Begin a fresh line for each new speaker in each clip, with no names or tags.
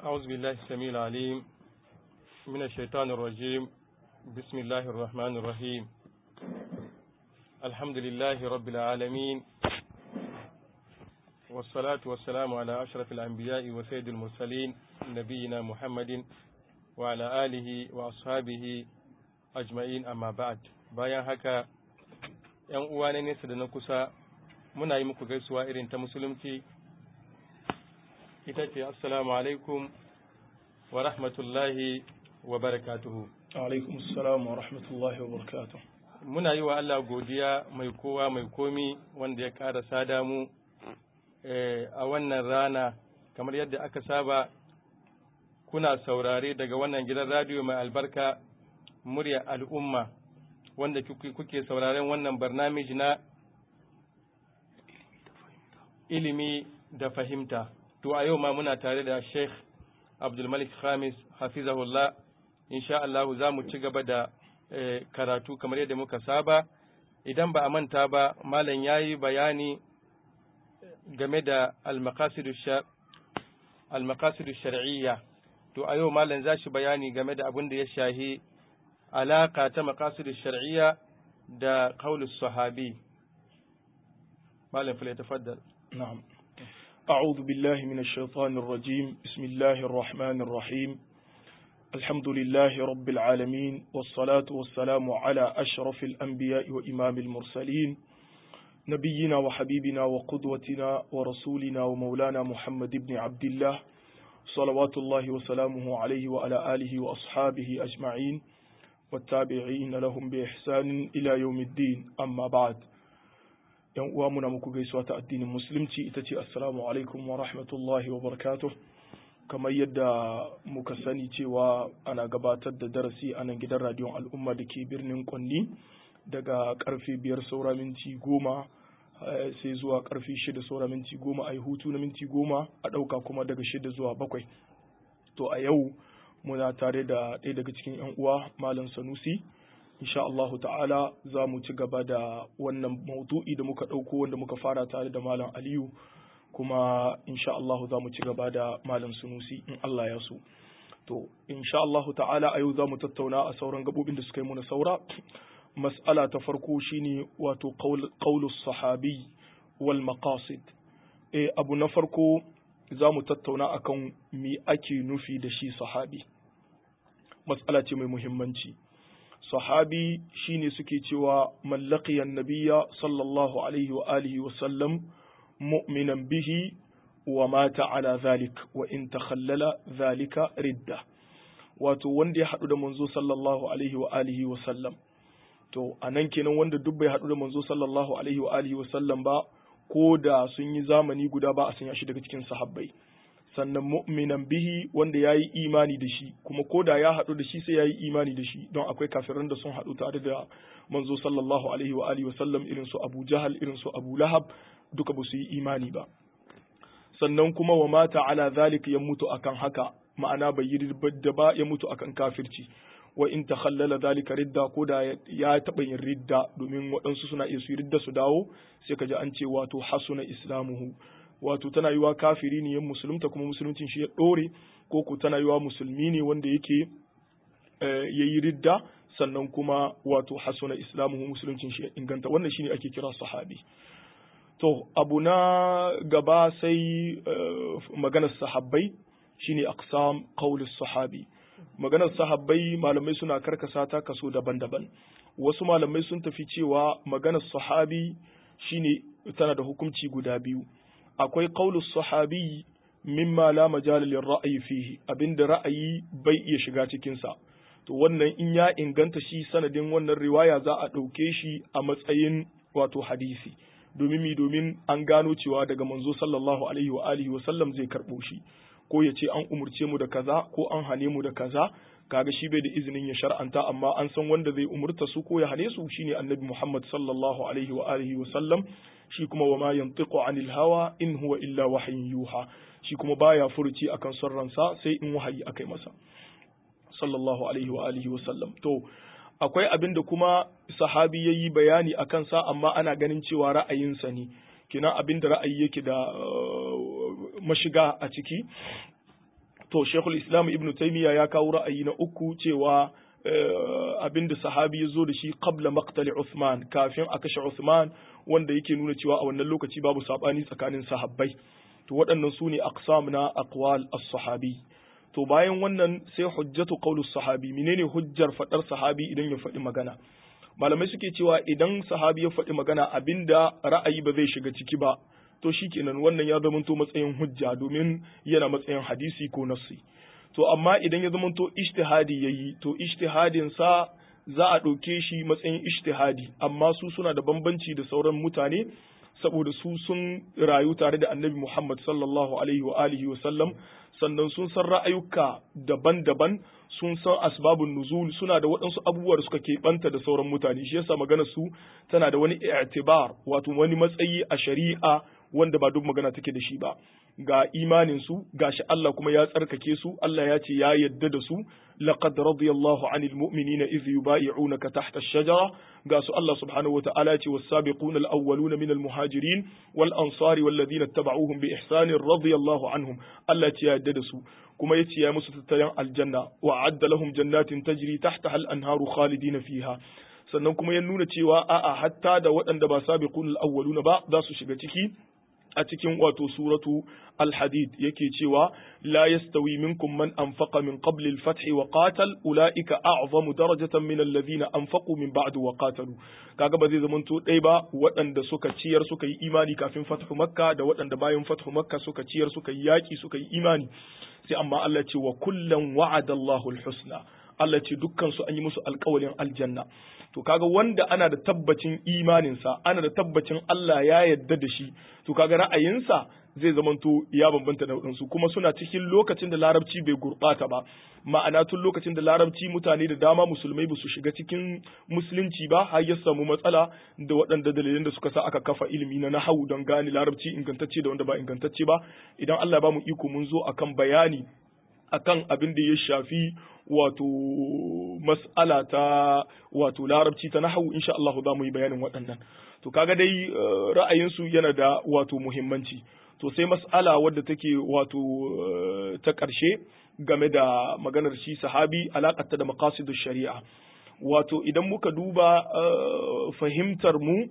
أعوذ بالله السميع العليم من الشيطان الرجيم بسم الله الرحمن الرحيم الحمد لله رب العالمين والصلاة والسلام على أشرف الأنبياء وسيد المرسلين نبينا محمد وعلى آله وأصحابه أجمعين أما بعد bayan haka ‘yan uwa na nesa da na kusa muna yi muku gaisuwa irin ta musulunci ita ce assalamu alaikum wa rahmatullahi wa barakatuhu
alaikum assalam wa rahmatullahi wa barakatuh
muna yi wa Allah godiya mai kowa mai komi wanda ya ƙara sada mu a wannan rana kamar yadda aka saba kuna saurare daga wannan gidan radiyo mai albarka murya al'umma wanda kuke sauraren wannan barnamij na ilimi da fahimta to a yau ma muna tare da Sheikh Abdulmalik Khamis hafizahullah insha Allah za mu ci gaba da karatu kamar yadda muka saba idan ba a manta ba malam yayi bayani game da al-maqasid shar'iyya to a yau malam za shi bayani game da abin da ya shahi alaka ta maqasid shar'iyya da qaulus sahabi malam fala tafaddal
na'am أعوذ بالله من الشيطان الرجيم بسم الله الرحمن الرحيم الحمد لله رب العالمين والصلاة والسلام على أشرف الأنبياء وإمام المرسلين نبينا وحبيبنا وقدوتنا ورسولنا ومولانا محمد بن عبد الله صلوات الله وسلامه عليه وعلى آله وأصحابه أجمعين والتابعين لهم بإحسان إلى يوم الدين أما بعد yan uwa muna muku gaisuwa ta addinin musulunci ita ce assalamu alaikum wa rahmatullahi wa barakatuh kamar yadda muka sani cewa ana gabatar da darasi a nan gidan radiyon al'umma da ke birnin kwanni daga karfe biyar saura minti goma sai zuwa karfe shida saura minti goma a yi hutu na minti goma a ɗauka kuma daga shida zuwa bakwai to a yau muna tare da ɗaya daga cikin 'yan uwa malam sanusi insha Allah ta'ala za mu ci gaba da wannan maudu'i da muka ɗauko wanda muka fara tare da Malam Aliyu kuma insha Allah za mu ci gaba da Malam Sunusi in Allah ya so. To, insha Allah ta'ala a yau za mu tattauna a sauran gabobin da suka yi muna saura. Mas'ala ta farko shine wato qaulus sahabi wal maqasid. E, abu na farko za mu tattauna akan me ake nufi da shi sahabi. Mas'ala ce mai muhimmanci. sahabi shine suke cewa mallaqiyan nabiyya sallallahu alaihi wa alihi wa sallam mu'minan bihi wa mata ala zalik wa in takhallala zalika ridda wato wanda ya haɗu da manzo sallallahu alaihi wa alihi wa sallam to anan kenan wanda duk bai haɗu da manzo sallallahu alaihi wa alihi wa sallam ba ko da sun yi zamani guda ba a sanya shi daga cikin sahabbai sannan mu'minan bihi wanda ya yi imani da shi kuma ko da ya haɗu da shi sai ya yi imani da shi don akwai kafiran da sun haɗu tare da manzo sallallahu alaihi wa alihi wasallam irin su Abu Jahal irin su Abu Lahab duka ba su yi imani ba sannan kuma wa mata ala zalika ya mutu akan haka ma'ana bai yi da ba ya mutu akan kafirci wa in takhallala zalika ridda ko da ya taɓa yin ridda domin waɗansu suna iya su yi ridda su dawo sai ka ji an ce wato hasuna islamuhu wato tana yiwa kafiri ne yan musulunta kuma musuluncin shi ya ɗore ko ku tana yiwa musulmi ne wanda yake ya yi ridda sannan kuma wato hasuna islamuhu musuluncin shi ya inganta wannan shine ake kira sahabi to abu na gaba sai maganar sahabbai shine aqsam qaulus sahabi maganar sahabbai malamai suna karkasa ta kaso daban-daban wasu malamai sun tafi cewa maganar sahabi shine tana da hukunci guda biyu akwai qaulus sahabi mimma la majala lir ra'yi fihi abinda ra'ayi bai iya shiga cikin sa to wannan in ya inganta shi sanadin wannan riwaya za a ɗauke shi a matsayin wato hadisi domin mi domin an gano cewa daga manzo sallallahu alaihi wa alihi wa sallam zai karɓo shi ko ya ce an umurce mu da kaza ko an hane mu da kaza kaga shi bai da izinin ya shar'anta amma an san wanda zai umurta su ko ya hane su shine annabi Muhammad sallallahu alaihi wa alihi wa sallam shi kuma wa ma yantiqu anil hawa in huwa illa wahyin yuha shi kuma baya furuci akan son ransa sai in wahayi akai masa sallallahu alaihi wa alihi wa sallam to akwai abin da kuma sahabi yayi bayani akan sa amma ana ganin cewa ra'ayinsa ne kina abin da ra'ayi yake da mashiga a ciki to shekul islam ibn taymiya ya kawo ra'ayi na uku cewa abinda sahabi ya zo da shi qabla maqtali Uthman kafin a kashe Uthman wanda yake nuna cewa a wannan lokaci babu sabani tsakanin sahabbai to waɗannan su ne aqsam na aqwal as-sahabi to bayan wannan sai hujjatu qawlus sahabi menene hujjar fadar sahabi idan ya faɗi magana malamai suke cewa idan sahabi ya faɗi magana abinda ra'ayi ba zai shiga ciki ba to shikenan wannan ya zamanto matsayin hujja domin yana matsayin hadisi ko nassi to amma idan ya zamanto ijtihadi yayi to ijtihadin sa za a ɗauke shi matsayin ijtihadi amma su suna da bambanci da sauran mutane saboda su sun rayu tare da annabi Muhammad sallallahu alaihi wa alihi wa sallam sannan sun san ra'ayuka daban-daban sun san asbabun nuzul suna da waɗansu abubuwa da suka keɓanta da sauran mutane shi yasa magana su tana da wani i'tibar wato wani matsayi a shari'a wanda ba duk magana take da shi ba ga imanin su gashi Allah kuma ya tsarkake su Allah ya ce ya yadda da su laqad radiyallahu anil mu'minina idh yubayi'unaka tahta ash-shajara ga su Allah subhanahu wata'ala ya ce was-sabiquna al-awwaluna minal muhajirin wal ansari wal ladina ittaba'uhum bi ihsanin radiyallahu anhum Allah ya ce ya yadda da su kuma yace ya musu tattalin aljanna wa adda lahum jannatin tajri tahtaha al-anharu khalidina fiha sannan kuma ya nuna cewa a'a hatta da waɗanda ba sabiqul awwaluna ba za su shiga ciki a cikin wato suratu al-hadid yake cewa la yastawi minkum man anfaqa min qabli al-fath wa qatal ulaika a'zamu darajatan min alladhina anfaqu min ba'du wa qatalu kaga ba zai zamanto dai ba waɗanda suka ciyar suka yi imani kafin fathu makka da waɗanda bayan fathu makka suka ciyar suka yi yaki suka yi imani sai amma Allah ce wa kullan wa'ada Allahu al-husna Allah ce dukkan su an yi musu alƙawalin aljanna to kaga wanda ana da tabbacin imaninsa ana da tabbacin Allah ya yarda da shi to kaga ra'ayinsa zai zamanto ya bambanta da waɗansu kuma suna cikin lokacin da larabci bai gurɓata ba ma'ana tun lokacin da larabci mutane da dama musulmai ba su shiga cikin musulunci ba har ya samu matsala da waɗanda dalilan da suka sa aka kafa ilimi na nahawu don gane larabci ingantacce da wanda ba ingantacce ba idan Allah ya ba mu iko mun zo akan bayani akan abin da ya shafi wato mas'ala ta wato larabci ta nahawu insha Allah za mu yi bayanin waɗannan to kaga dai ra'ayinsu yana da wato muhimmanci to sai mas'ala wadda take wato ta ƙarshe game da maganar shi sahabi alaƙarta da maqasidu shari'a wato idan muka duba fahimtar mu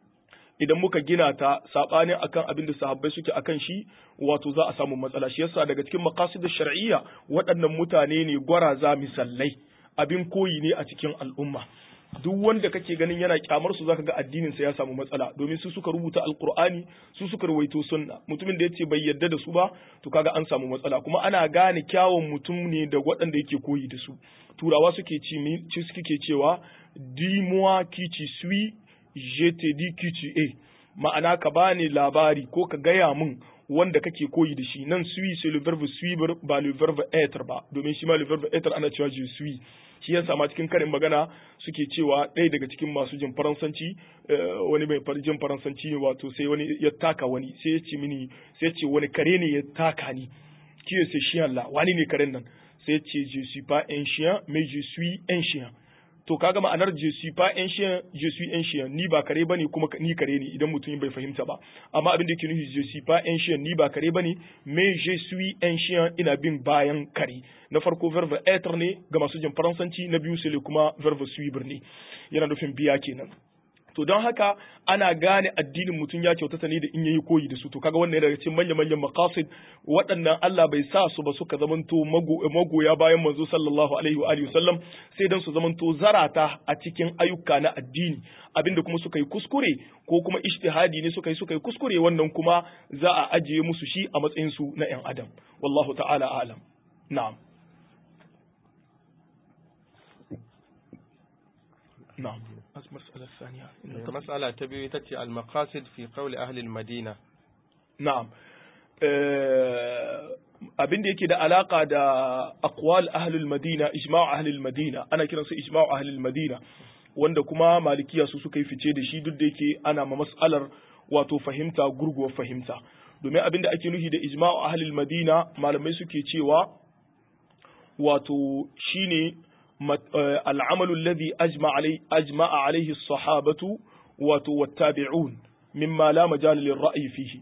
idan muka gina ta sabanin akan abin da sahabbai suke akan shi wato za a samu matsala shi yasa daga cikin maqasid shar'iyya waɗannan mutane ne gwaraza misallai abin koyi ne a cikin al'umma duk wanda kake ganin yana kyamar su zaka ga addinin sa ya samu matsala domin su suka rubuta alqur'ani su suka rawaito sunna mutumin da yace bai yarda da su ba to kaga an samu matsala kuma ana gane kyawun mutum ne da waɗanda yake koyi da su turawa suke ci suke cewa dis-moi qui tu suis je te dis qui tu es ma'ana ka bani labari ko ka gaya min wanda kake koyi da shi nan suis c'est le verbe suivre ba le verbe être ba domin shi ma le verbe être ana cewa je suis shi yasa ma cikin karin magana suke cewa ɗaya daga cikin masu jin faransanci wani mai jin faransanci wato sai wani ya taka wani sai ya ce mini sai ya ce wani kare ne ya taka ni kiyo sai shi Allah wani ne karen nan sai ya ce je suis pas un chien mais je suis un chien to kaga ma'anar je suis pas un chien je suis un chien ni ba kare bane kuma ni kare ne idan mutum bai fahimta ba amma abin da yake nufi je suis pas un chien ni ba kare bane mais je suis un chien ina bin bayan kare na farko verbe être ne ga masu jin faransanci na biyu sai kuma verbe suivre ne yana nufin biya kenan to don haka ana gane addinin mutum ya kyautata ne da in yayi koyi da su to kaga wannan daga cikin manyan manyan maqasid waɗannan Allah bai sa su ba suka zamanto magoya bayan manzo sallallahu alaihi wa alihi wasallam sai dan su zamanto zarata a cikin ayyuka na addini abinda kuma suka yi kuskure ko kuma ijtihadi ne suka yi suka yi kuskure wannan kuma za a ajiye musu shi a matsayin su na yan adam wallahu ta'ala a'lam na'am نعم المسألة الثانية
المسألة تبي تتي المقاصد في قول أهل المدينة
نعم abin da yake da alaka da aqwal ahlul madina ijma' ahlul madina ana kiransa ijma' ahlul madina wanda kuma malikiya su suka yi fice da shi duk da yake ana ma mas'alar wato fahimta gurguwar fahimta domin abin da ake nufi da ijma' ahlul madina malamai suke cewa wato shine العمل الذي أجمع عليه أجمع عليه الصحابة والتابعون مما لا مجال للرأي فيه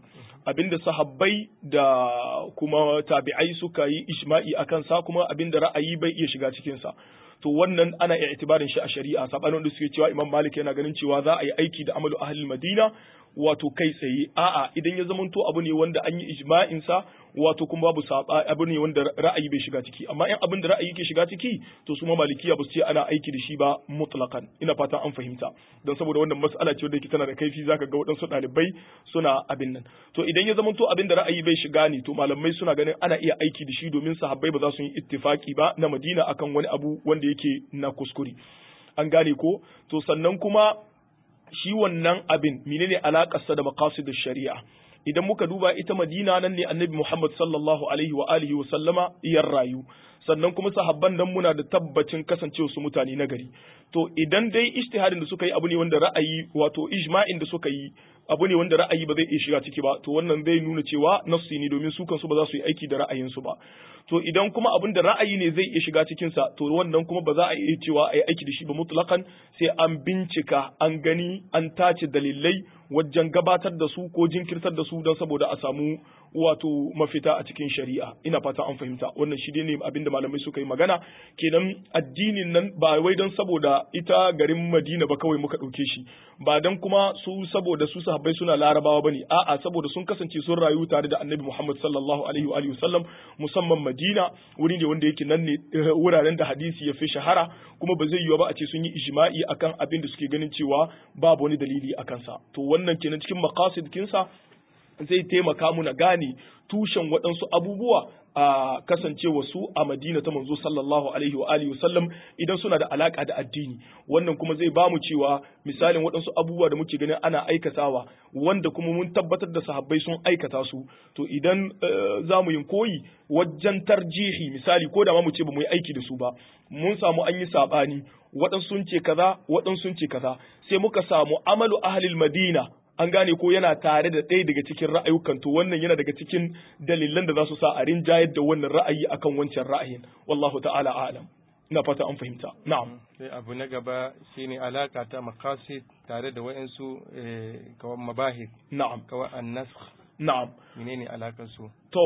abinda sahabbai da kuma tabi'ai suka yi ijma'i akan sa kuma abinda ra'ayi bai iya shiga cikin sa to wannan ana iya itibarin shi a shari'a sabanin da suke cewa Imam Malik yana ganin cewa za a yi aiki da amalu ahlul Madina wato kai tsaye a'a idan ya zamanto abu ne wanda an yi ijma'in sa wato kuma babu saba abu ne wanda ra'ayi bai shiga ciki amma in abin da ra'ayi ke shiga ciki to su ma malikiya ba su ce ana aiki da shi ba mutlaqan ina fata an fahimta don saboda wannan mas'ala ce wadda tana da kaifi zaka ga waɗansu ɗalibai suna abin nan to idan ya zamanto abin da ra'ayi bai shiga ne to malamai suna ganin ana iya aiki da shi domin sahabbai ba za su yi ittifaki ba na Madina akan wani abu wanda yake na kuskure an gane ko to sannan kuma shi wannan abin menene alakarsa da maqasidish shari'a idan muka duba ita Madina nan ne Annabi Muhammad sallallahu alaihi wa alihi wa sallama iyar rayu sannan kuma sahabban nan muna da tabbacin kasancewa su mutane na gari to idan dai ijtihadin da suka yi abu ne wanda ra'ayi wato ijma'in da suka yi abu ne wanda ra'ayi ba zai iya shiga ciki ba to wannan zai nuna cewa nassi ne domin su kansu ba za su yi aiki da ra'ayinsu ba to idan kuma abin da ra'ayi ne zai iya shiga cikin sa to wannan kuma ba za a iya cewa a yi aiki da shi ba mutlaqan sai an bincika an gani an tace dalilai wajen gabatar da su ko jinkirtar da su don saboda a samu wato mafita a cikin shari'a ina fata an fahimta wannan shi ne abin da malamai suka yi magana kenan addinin nan ba wai don saboda ita garin Madina ba kawai muka ɗauke shi ba don kuma su saboda su sahabbai suna larabawa bane a'a saboda sun kasance sun rayu tare da Annabi Muhammad sallallahu alaihi wa alihi wasallam musamman Madina wuri ne wanda yake nan ne wuraren da hadisi ya fi shahara kuma ba zai yiwu ba a ce sun yi ijma'i akan abin da suke ganin cewa babu wani dalili akan sa to wannan kenan cikin maqasid kinsa zai taimaka mu na gane tushen waɗansu abubuwa a kasancewa su a Madina ta manzo sallallahu alaihi wa alihi wasallam idan suna da alaka da addini wannan kuma zai bamu cewa misalin waɗansu abubuwa da muke ganin ana aikatawa wanda kuma mun tabbatar da sahabbai sun aikata su to idan za mu yin koyi wajen tarjihi misali ko da ma mu ce ba mu yi aiki da su ba mun samu an yi sabani waɗansu sun ce kaza waɗansu sun ce kaza sai muka samu amalu ahlil madina an gane ko yana tare da ɗaya daga cikin ra'ayukan to wannan yana daga cikin dalilan da za su sa a rinjayar da wannan ra'ayi akan wancan ra'ayin wallahu ta'ala a'lam ina fata an fahimta na'am
sai abu na gaba shine alaka ta maqasid tare da wayansu kawan mabahis
na'am
kawan an-nasakh
na'am
menene alakar su
to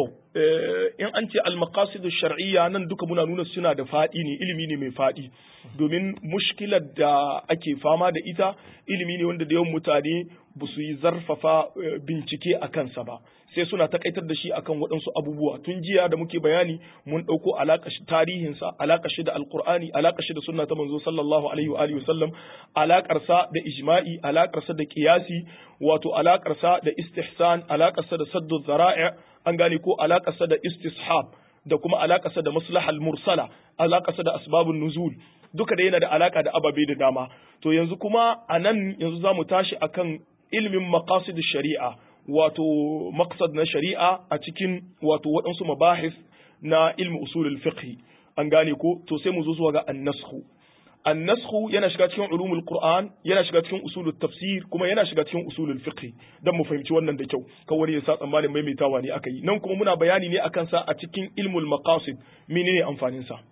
in an ce al-maqasid shar'iyya nan duka muna nuna suna da fadi ne ilimi ne mai fadi domin mushkilar da ake fama da ita ilimi ne wanda da yawan mutane ba su yi zarfafa bincike a kansa ba sai suna takaitar da shi akan waɗansu abubuwa tun jiya da muke bayani mun ɗauko alaƙa shi tarihinsa alaƙa shi da alƙur'ani alaƙa shi da sunna ta manzo sallallahu alaihi wa alihi wasallam alaƙarsa da ijma'i alaƙarsa da qiyasi wato alaƙarsa da istihsan alaƙarsa da saddu zara'i an gane ko alaƙarsa da istishab da kuma alaƙarsa da maslahal mursala alaƙarsa da asbabun nuzul duka da yana da alaka da ababe da dama to yanzu kuma a nan yanzu za mu tashi akan ilimin maqasid shari'a wato maqsad na shari'a a cikin wato waɗansu mabahis na ilmi usulul fiqh an gane ko to sai mu zo zuwa ga annashu annashu yana shiga cikin ulumul qur'an yana shiga cikin usulul tafsir kuma yana shiga cikin usulul fiqh dan mu fahimci wannan da kyau kawai ya sa tsammanin maimaitawa ne aka yi nan kuma muna bayani ne akan sa a cikin ilmul maqasid menene amfanin sa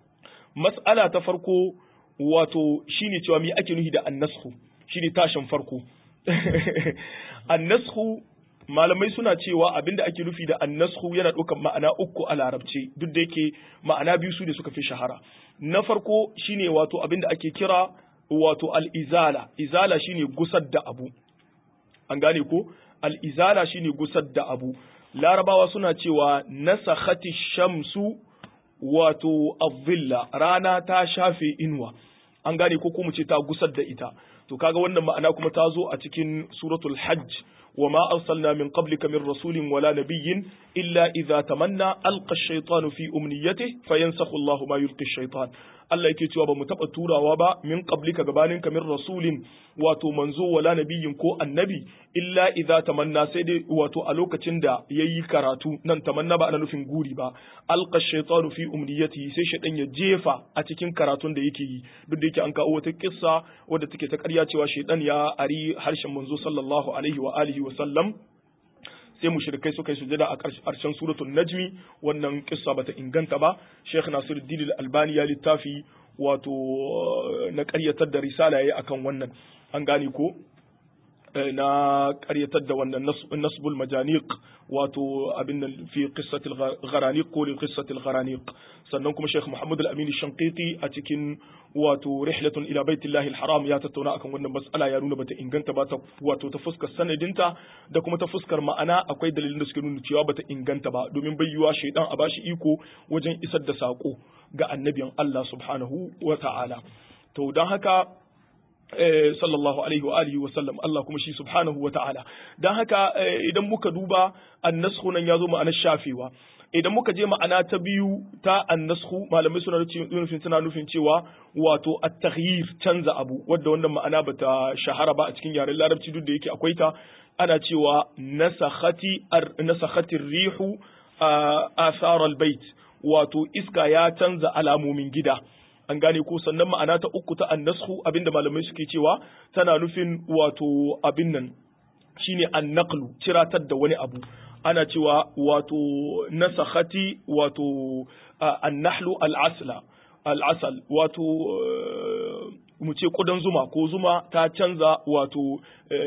mas'ala ta farko wato shine cewa me ake nufi da annashu shine tashin farko annashu malamai suna cewa abinda ake nufi da annashu yana ɗaukar ma'ana uku a larabci duk da yake ma'ana biyu su ne suka fi shahara na farko shine wato abinda ake kira wato al'izala izala shine gusar da abu an gane ko al'izala shine gusar da abu larabawa suna cewa nasakhati shamsu wato avilla rana ta shafe inuwa an gane ko kuma ce ta gusar da ita to kaga wannan ma'ana kuma ta zo a cikin suratul hajj wa ma arsalna min qablika min rasulin wala nabiyyin illa idza tamanna alqa ash-shaytanu fi umniyatihi fayansakhu Allahu ma yulqi ash-shaytan Allah yake cewa ba mu taɓa turawa ba min qablika gabanin ka min rasulin wato manzo wala nabiyin ko annabi illa idza tamanna sai dai wato a lokacin da yayi karatu nan tamanna ba ana nufin guri ba alqa shaytanu fi umniyati sai shaytan ya jefa a cikin karatun da yake yi duk da yake an kawo wata kissa wadda take ta ƙarya cewa shaytan ya ari harshen manzo sallallahu alaihi wa alihi wa sallam sai mushrikai suka yi sujada a ƙarshen suratul najmi wannan kissa bata inganta ba Sheikh Nasiruddin Al-Albani ya littafi wato na ƙaryatar da risala yayi akan wannan an gane ko na ƙaryatar da wannan nasbul majaniq wato abin nan fi qissatil gharaniq ko qissatil gharaniq sannan kuma Sheikh Muhammad Al-Amin Shanqiti a cikin wato rihlatun ila baitillahi al-haram ya tattauna akan wannan mas'ala ya nuna bata inganta ba ta wato ta fuskar sanadinta da kuma ta fuskar ma'ana akwai dalilin da suke nuna cewa bata inganta ba domin bayyuwa shaidan a bashi iko wajen isar da sako ga annabin Allah subhanahu wa ta'ala to don haka sallallahu alaihi wa alihi wa sallam Allah kuma shi subhanahu wa ta'ala dan haka idan muka duba annashu nan yazo ma'anar shafewa idan muka je ma'ana ta biyu ta annashu malamai suna nufin suna nufin cewa wato at-taghyir canza abu wanda wannan ma'ana bata shahara ba a cikin yaren larabci duk da yake akwai ta ana cewa nasakhati nasakhatir rihu athar al-bait wato iska ya canza alamomin gida an gane ko sannan ma'ana ta uku ta annashu abinda malamai suke cewa tana nufin wato abin nan shine annaqlu ciratar da wani abu ana cewa wato nasakhati wato annahlu al'asla al'asal wato mu ce kudan zuma ko zuma ta canza wato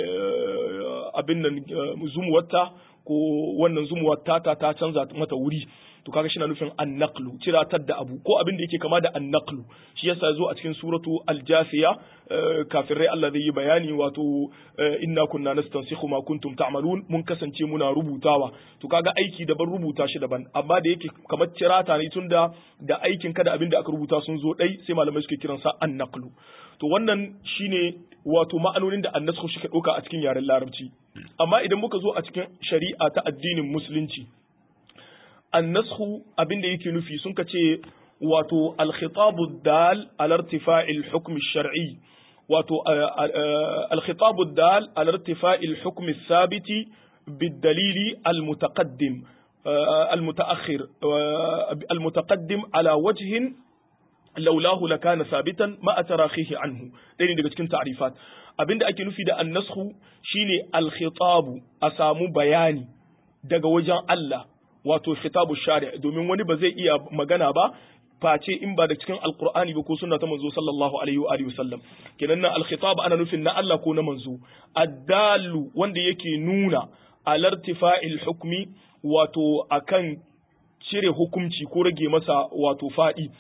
abin nan zumuwarta ko wannan zumuwar tata ta canza mata wuri to kaga shi na nufin annaqlu ciratar da abu ko abin da yake kama da annaqlu shi yasa zo a cikin suratu al-jasiya kafirai Allah zai yi bayani wato inna kunna nastansikhu ma kuntum ta'malun mun kasance muna rubutawa to kaga aiki daban rubuta shi daban amma da yake kamar cirata ne tunda da aikin kada abin da aka rubuta sun zo dai sai malamai suke kiransa annaqlu to wannan shine wato ma'anonin da annasku shi ka ɗauka a cikin yaren larabci amma idan muka zo a cikin shari'a ta addinin musulunci annasku abin da yake nufi sun ka ce wato alkhitabu dal al irtifa'il hukm shar'i wato alkhitabu dal al irtifa'il hukm thabiti بالدليل المتقدم المتأخر المتقدم على وجه laulahu lakana sabitan ma tarahihi anhu ɗaya ne daga cikin ta'rifat abinda ake nufi da annashu shine al-khitabu a samu bayani daga wajen Allah wato khitabu shari' domin wani ba zai iya magana ba face in ba da cikin alqur'ani ba ko sunna ta manzo sallallahu alaihi wa alihi wasallam kenan nan al-khitab ana nufin na Allah ko na manzo addalu wanda yake nuna alartifa'il hukmi wato akan cire hukunci ko rage masa wato fadi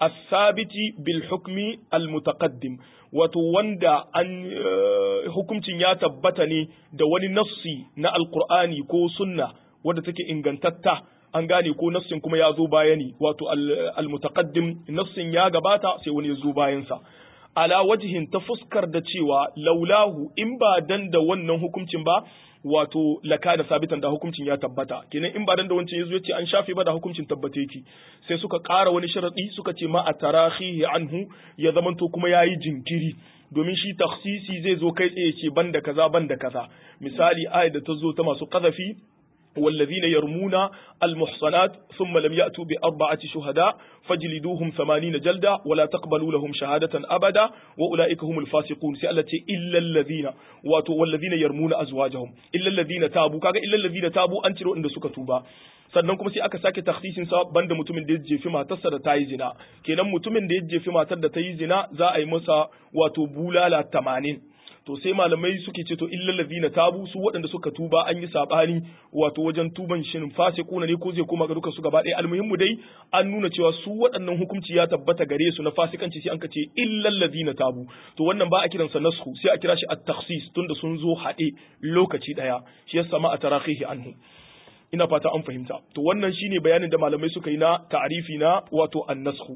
الثابت بالحكم المتقدم wato wanda an hukuncin ya tabbata ne da wani nassi na alkur'ani ko sunna wadda take ingantatta an gane ko nassin kuma ya zo bayani wato almutaqaddim nassin ya gabata sai wani ya zo bayansa ala wajihin ta fuskar da cewa laulahu in ba dan da wannan hukuncin ba wato laka da sabitan da hukuncin ya tabbata kenan in ba dan da wancan yazo yace an shafe ba da hukuncin tabbata yake sai suka ƙara wani sharadi suka ce ma a tarahihi anhu ya zamanto kuma yayi jinkiri domin shi takhsisi zai zo kai tsaye ce banda kaza banda kaza misali ayat da ta zo ta masu qadafi والذين يرمون المحصنات ثم لم يأتوا بأربعة شهداء فاجلدوهم ثمانين جلدة ولا تقبلوا لهم شهادة أبدا وأولئك هم الفاسقون سألتي إلا الذين والذين يرمون أزواجهم إلا الذين تابوا كاga إلا الذين تابوا أن تروا إن سكتوا sannan kuma sai aka sake takhsisin sa banda mutumin da ya jefi matarsa da ta yi zina kenan mutumin da ya jefi matar da ta yi zina za a yi masa wato bulala tamanin to sai malamai suke ce to illal ladina tabu su waɗanda suka tuba an yi sabani wato wajen tuban shin fasiquna ne ko zai koma ga duka su gaba ɗaya almuhimmu dai an nuna cewa su waɗannan hukunci ya tabbata gare su na fasikanci sai an ka ce illal ladina tabu to wannan ba a kiran sa nasku sai a kira shi at-takhsis tunda sun zo haɗe lokaci ɗaya shi yasa ma a tarahihi anhu ina fata an fahimta to wannan shine bayanin da malamai suka yi na ta'arifi na wato an-nasku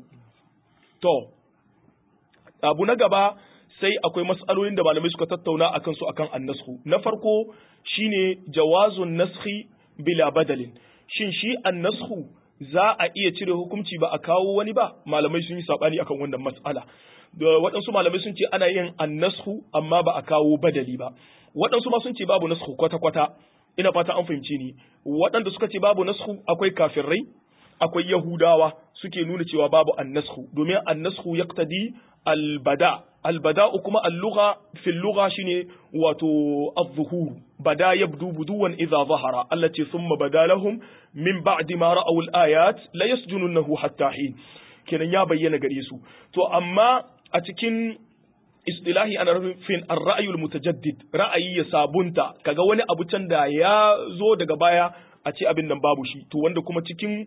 to abu na gaba sai akwai matsalolin da malamai suka tattauna akan su akan annasku na farko shine jawazun naskhi bila badalin shin shi annasku za a iya cire hukunci ba a kawo wani ba malamai sun yi sabani akan wannan matsala da waɗansu malamai sun ce ana yin annasku amma ba a kawo badali ba waɗansu ma sun ce babu nasku kwata-kwata ina fata an fahimce ni waɗanda suka ce babu nasku akwai kafirai akwai yahudawa suke nuna cewa babu annasku domin annasku yaqtadi albada albada'u kuma al-lugha fi al-lugha shine wato az-zuhur bada yabdu buduwan idha zahara allati thumma bada lahum min ba'di ma ra'aw al-ayat la yasjununahu hatta hin kenan ya bayyana gare su to amma a cikin istilahi ana nufin ar-ra'yul mutajaddid ra'ayi ya sabunta kaga wani abu can da ya zo daga baya a ce abin nan babu shi to wanda kuma cikin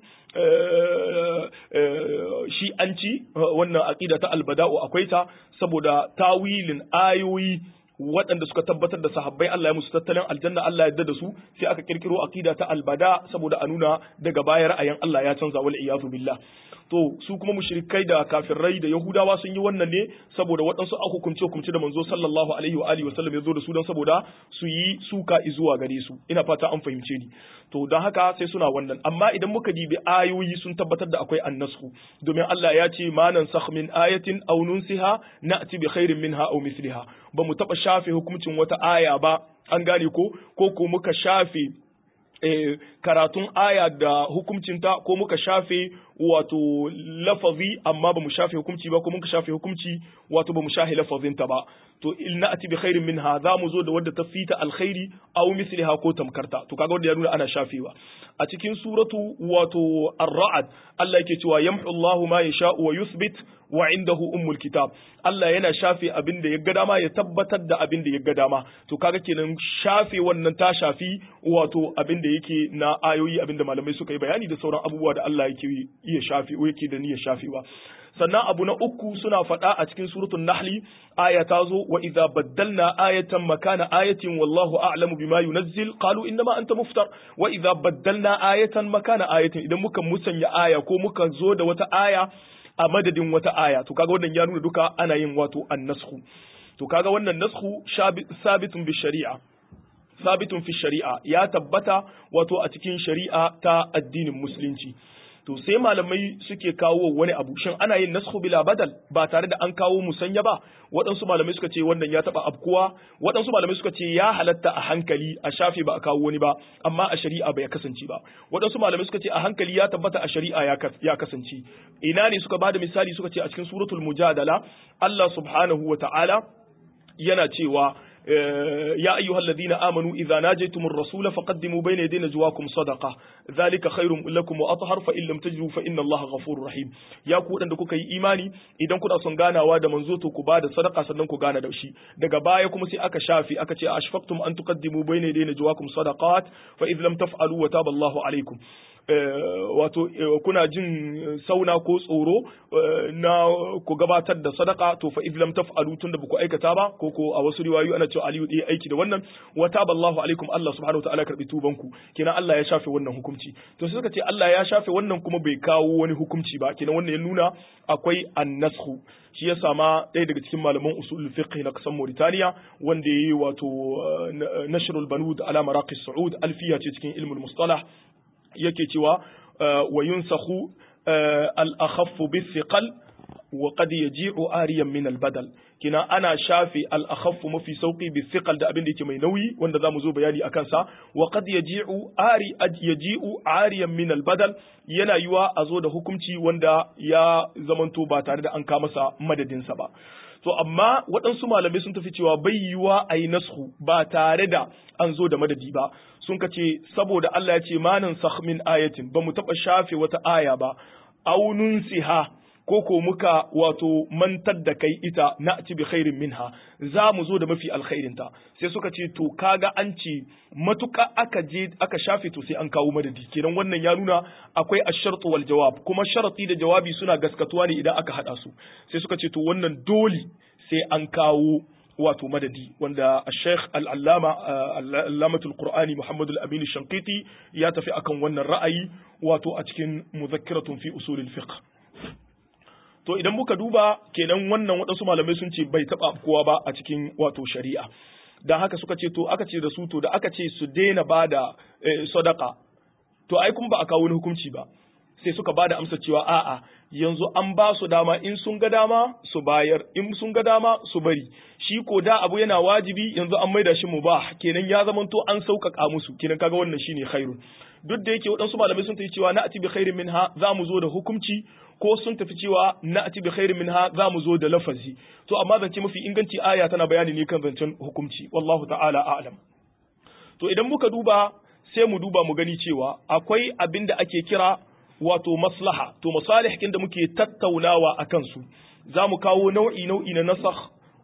shi an ci wannan aqida ta albada'u akwai ta saboda tawilin ayoyi waɗanda suka tabbatar da sahabbai Allah ya musu tattalin aljanna Allah ya yarda da su sai aka kirkiro aqida ta albada saboda a nuna daga baya ra'ayin Allah ya canza wal iyadu billah to su kuma mushrikai da kafirai da yahudawa sun yi wannan ne saboda waɗansu a hukumce hukumce da manzo sallallahu alaihi wa alihi wasallam ya zo da su don saboda su yi suka zuwa gare su ina fata an fahimce ni to don haka sai suna wannan amma idan muka dibi ayoyi sun tabbatar da akwai annasku domin Allah ya ce ma nan min ayatin aw nunsiha na'ti bi khairin minha aw misliha ba mu taba shafe hukuncin wata aya ba an gane ko ko ko muka shafe eh, karatun aya da hukuncinta ko muka shafe wato lafazi amma ba mu shafe hukunci ba ko muka shafe hukunci wato ba mu shafe lafazinta ba to in na'ati bi khairin minha za mu zo da wadda ta fita alkhairi aw misliha ko tamkarta to kaga wanda ya nuna ana shafewa a cikin suratu wato ar-ra'd Allah yake cewa yamhu Allahu ma yasha'u wa yuthbit wa indahu ummul kitab Allah yana shafe abin da ya ga dama ya tabbatar da abin da ya ga dama to kaga kenan shafe wannan ta shafi wato abin da yake na ayoyi abin da malamai suka yi bayani da sauran abubuwa da Allah yake iya shafe yake da niyyar shafewa sannan abu na uku suna faɗa a cikin suratul nahli aya ta zo wa idza baddalna ayatan makana ayatin wallahu a'lamu bima yunazzil qalu innama anta muftar wa idza baddalna ayatan makana ayatin idan muka musanya aya ko muka zo da wata aya a madadin wata aya to kaga wannan ya nuna duka ana yin wato annasku to kaga wannan nasku sabitun bi shari'a sabitun fi shari'a ya tabbata wato a cikin shari'a ta addinin musulunci to sai malamai suke kawo wani abu shin ana yin nasku bila badal ba tare da an kawo musanya ba waɗansu malamai suka ce wannan ya taɓa afkuwa waɗansu malamai suka ce ya halatta a hankali a shafe ba a kawo wani ba amma a shari'a bai kasance ba waɗansu malamai suka ce a hankali ya tabbata a shari'a ya kasance ina ne suka bada misali suka ce a cikin suratul mujadala Allah subhanahu wa ta'ala yana cewa يا أيها الذين آمنوا إذا ناجيتم الرسول فقدموا بين يدي نجواكم صدقة ذلك خير لكم وأطهر فإن لم تجدوا فإن الله غفور رحيم يا ku da kuka yi imani idan kuna son ganawa da manzo to ku bada sadaka sannan ku gana da shi daga baya kuma sai aka shafi aka ce ashfaqtum an tuqaddimu bayna yaday najwakum sadaqat fa idh lam taf'alu wa taba Allahu alaykum wato kuna jin sauna ko tsoro na ku gabatar da sadaka to fa lam taf'alu tunda ba ku aikata ba ko ko a wasu riwayoyi ana cewa Aliyu ɗaya aiki da wannan wa taballahu alaikum Allah subhanahu wataala karbi tuban ku kenan Allah ya shafe wannan hukunci to sai suka ce Allah ya shafe wannan kuma bai kawo wani hukunci ba kenan wannan ya nuna akwai annashu shi ya sama ɗaya daga cikin malaman usul fiqh na kasan Mauritania wanda yayi wato nashrul banud ala maraqi saud alfiya ce cikin ilmul mustalah yake cewa wa yunsakhu al-akhaffu bis-siqal wa qad yaji'u ariyan min al-badal kina ana shafi al-akhaffu mafi sauki bis-siqal da abin da yake mai nauyi wanda zamu zo bayani akan sa wa qad yaji'u ari yaji'u ariyan min al-badal yana yiwa a zo da hukunci wanda ya zamanto ba tare da an ka masa madadin sa ba to amma waɗansu malamai sun tafi cewa bai yiwa a yi nashu ba tare da an zo da madadi ba sun ka ce saboda Allah ya ce manan min ayatin ba mu taɓa shafe wata aya ba aunun siha ko ko muka wato mantar da kai ita na ci bi khairin minha za mu zo da mafi alkhairinta sai suka ce to kaga an ce matuka aka je aka shafe to sai an kawo madadi kenan wannan ya nuna akwai ashartu wal jawab kuma sharati da jawabi suna gaskatuwa ne idan aka hada su sai suka ce to wannan dole sai an kawo wato madadi wanda Sheikh Al-Allama Allamatul Qur'ani Muhammad Al-Amin Shankiti ya tafi akan wannan ra'ayi wato a cikin muzakkiratun fi usulil fiqh to idan muka duba kenan wannan waɗansu malamai sun ce bai taɓa kowa ba a cikin wato shari'a dan haka suka ce to aka ce da su to da aka ce su daina bada sadaka to ai kun ba a kawo wani hukunci ba sai suka bada amsa cewa a'a yanzu an ba su dama in sun ga dama su bayar in sun ga dama su bari shi ko da abu yana wajibi yanzu an maida shi mubah kenan ya zamanto an sauƙaƙa musu kenan kaga wannan shine khairun duk da yake waɗansu malamai sun tafi cewa na ati bi khairin minha za mu zo da hukunci ko sun tafi cewa na ati bi khairin minha za mu zo da lafazi to amma zance mafi inganci aya tana bayani ne kan zancen hukunci wallahu ta'ala a'lam to idan muka duba sai mu duba mu gani cewa akwai abin da ake kira wato maslaha to masalih da muke tattaunawa a kansu za mu kawo nau'i nau'i na nasakh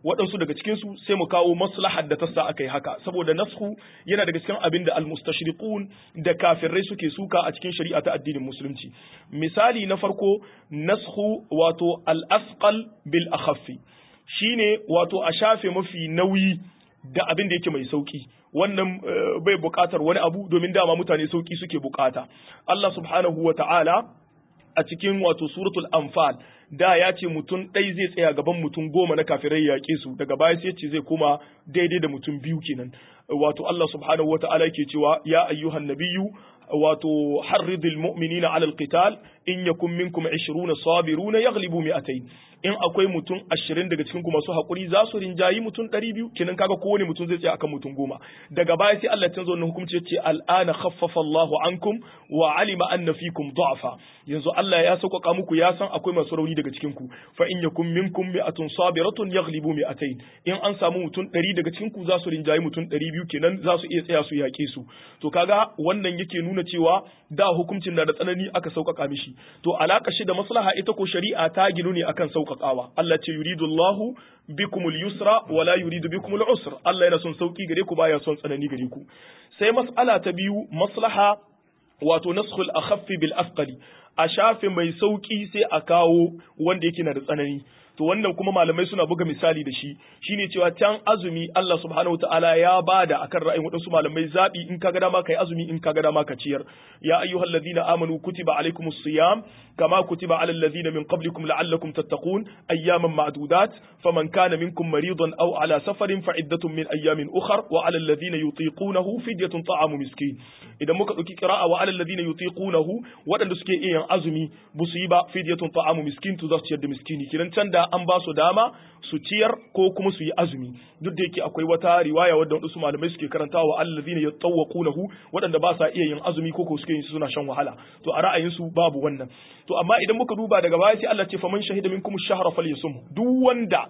waɗansu daga cikin su sai mu kawo maslahar da ta sa aka yi haka saboda nashu yana daga cikin abin da almustashriqun da kafirai suke suka a cikin shari'a ta addinin musulunci misali na farko nashu wato al-asqal bil akhaffi shine wato a shafe mafi nauyi da abin da yake mai sauki wannan bai buƙatar wani abu domin dama mutane sauki suke buƙata Allah subhanahu wa ta'ala a cikin wato suratul anfal da ya ce mutum ɗai zai tsaya gaban mutum goma na kafirai ya yaƙe su daga baya sai ce zai koma daidai da mutum biyu kenan wato Allah subhanahu wa ta'ala yake cewa ya ayyuhan nabiyyu wato harridil mu'minina alal qital in yakun minkum 20 sabiruna yaghlibu mi'atayn in akwai mutum 20 daga cikin ku masu hakuri za su rinjayi mutum 200 kenan kaga kowane mutum zai tsaya akan mutum goma daga baya sai Allah ya canza wannan hukunci yace al'ana khaffafa Allahu ankum wa alima anna fikum du'afa yanzu Allah ya sauƙaƙa muku ya san akwai masu rauni daga cikin ku fa in yakun minkum mi'atun sabiratun yaghlibu mi'atayn in an samu mutum 100 daga cikin ku za su rinjayi mutum 200 kenan za su iya tsaya su yaƙe su to kaga wannan yake nuna cewa da hukuncin na da tsanani aka sauƙaƙa mishi to alaka shi da maslaha ita ko shari'a ta ginu ne akan sauƙaƙawa Allah ce yuridullahu bikumul yusra wala yuridu bikumul usr Allah yana son sauki gare ku baya son tsanani gare ku sai mas'ala ta biyu maslaha wato naskhul akhaffi bil asqali a shafe mai sauki sai a kawo wanda yake na da tsanani to wannan kuma malamai suna buga misali da shi shine cewa can azumi Allah subhanahu wataala ya bada akan ra'ayin wadansu malamai zabi in kaga dama kai azumi in kaga dama ka ciyar ya ayyuhallazina amanu kutiba alaikumus siyam kama kutiba alal ladzina min qablikum la'allakum tattaqun ayyaman ma'dudat faman kana minkum maridan aw ala safarin fa iddatun min ayyamin ukhra wa alal ladzina yutiqunahu fidyatun ta'amu miskin idan muka dauki qira'a wa alal ladzina yutiqunahu wadanda suke iya azumi busu yi ba fidyatun ta'amu miskin to za su ciyar da miskini kiran can da an ba su dama su ciyar ko kuma su yi azumi duk da yake akwai wata riwaya wadda wasu malamai suke karantawa allazina yatawwaqunahu waɗanda ba sa iya yin azumi ko ko suke yin suna shan wahala to a ra'ayin su babu wannan to amma idan muka duba daga baya sai Allah ce faman shahida minkum ash-shahra falyasum duk wanda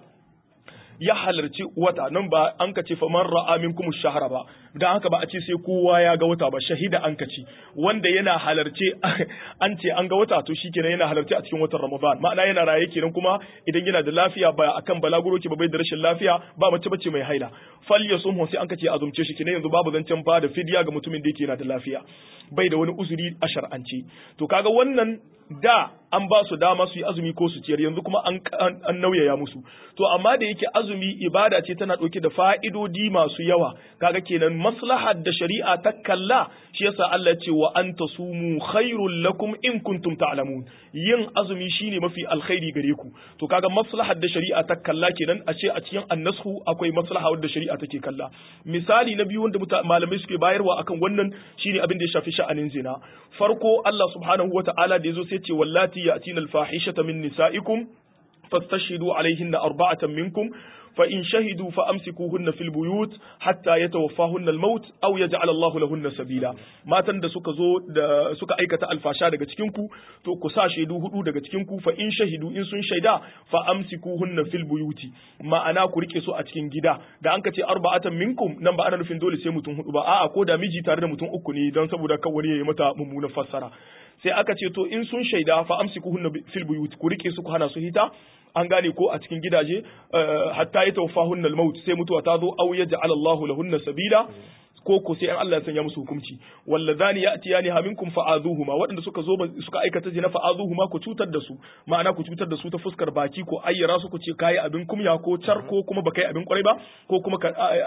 ya halarci wata nan ba an ka ce fa man ra'a minkum shahra ba dan haka ba a ce sai kowa ya ga wata ba shahida an ka ce wanda yana halarce an ce an ga wata to shikenan yana halarce a cikin watan Ramadan ma'ana yana raye kenan kuma idan yana da lafiya ba akan balaguro ke ba bai da rashin lafiya ba mace bace mai haila fal yasumhu sai an ka ce azumce shi kenan yanzu babu zancen ba da fidiya ga mutumin da yake yana da lafiya bai da wani uzuri a shar'ance to kaga wannan da an ba su dama su yi azumi ko su ciyar yanzu kuma an, an, nauyaya musu to amma da yake azumi ibada ce tana ɗauke da fa'idodi masu yawa kaga kenan maslahar da shari'a ta kalla shi yasa Allah ce wa an tasumu khairul lakum in kuntum ta'lamun yin azumi shine mafi alkhairi gare ku to kaga maslahar da shari'a ta kalla kenan a ce a cikin annashu akwai maslaha wadda shari'a take kalla misali na biyu wanda malamai suke bayarwa akan wannan shine abin da ya shafi sha'anin zina farko Allah subhanahu wata'ala da yazo sai ce wallati ya'tina al-fahishata min nisa'ikum fastashhidu alaihinna arba'atan minkum فإن شهدوا فأمسكوهن في البيوت حتى يتوفاهن الموت أو يجعل الله لهن سبيلا ما تند suka zo da suka aikata alfasha daga cikin ku to ku sa shaidu hudu daga cikin ku fa in shahidu in sun shaida fa amsikuhunna fil buyuti ma'ana ku rike su a cikin gida da an ka ce arba'atan minkum nan ba ana nufin dole sai mutum hudu ba a'a ko da miji tare da mutum uku ne don saboda kan wani yayi mata mummunan fassara sai aka ce to in sun shaida fa amsikuhunna fil buyuti ku rike su ku hana su hita an gane ko a cikin gidaje hatta ya tawfahun al-maut sai mutuwa ta zo aw yaj'al Allahu lahunna sabila ko ko sai an Allah ya sanya musu hukunci wallazani ya'tiyani ha minkum fa'azuhuma waɗanda suka zo suka aikata zina fa'azuhuma ku cutar da su ma'ana ku cutar da su ta fuskar baki ko ayyara su ku ce kai abin kumya ko car ko kuma baka yi abin kwarai ba ko kuma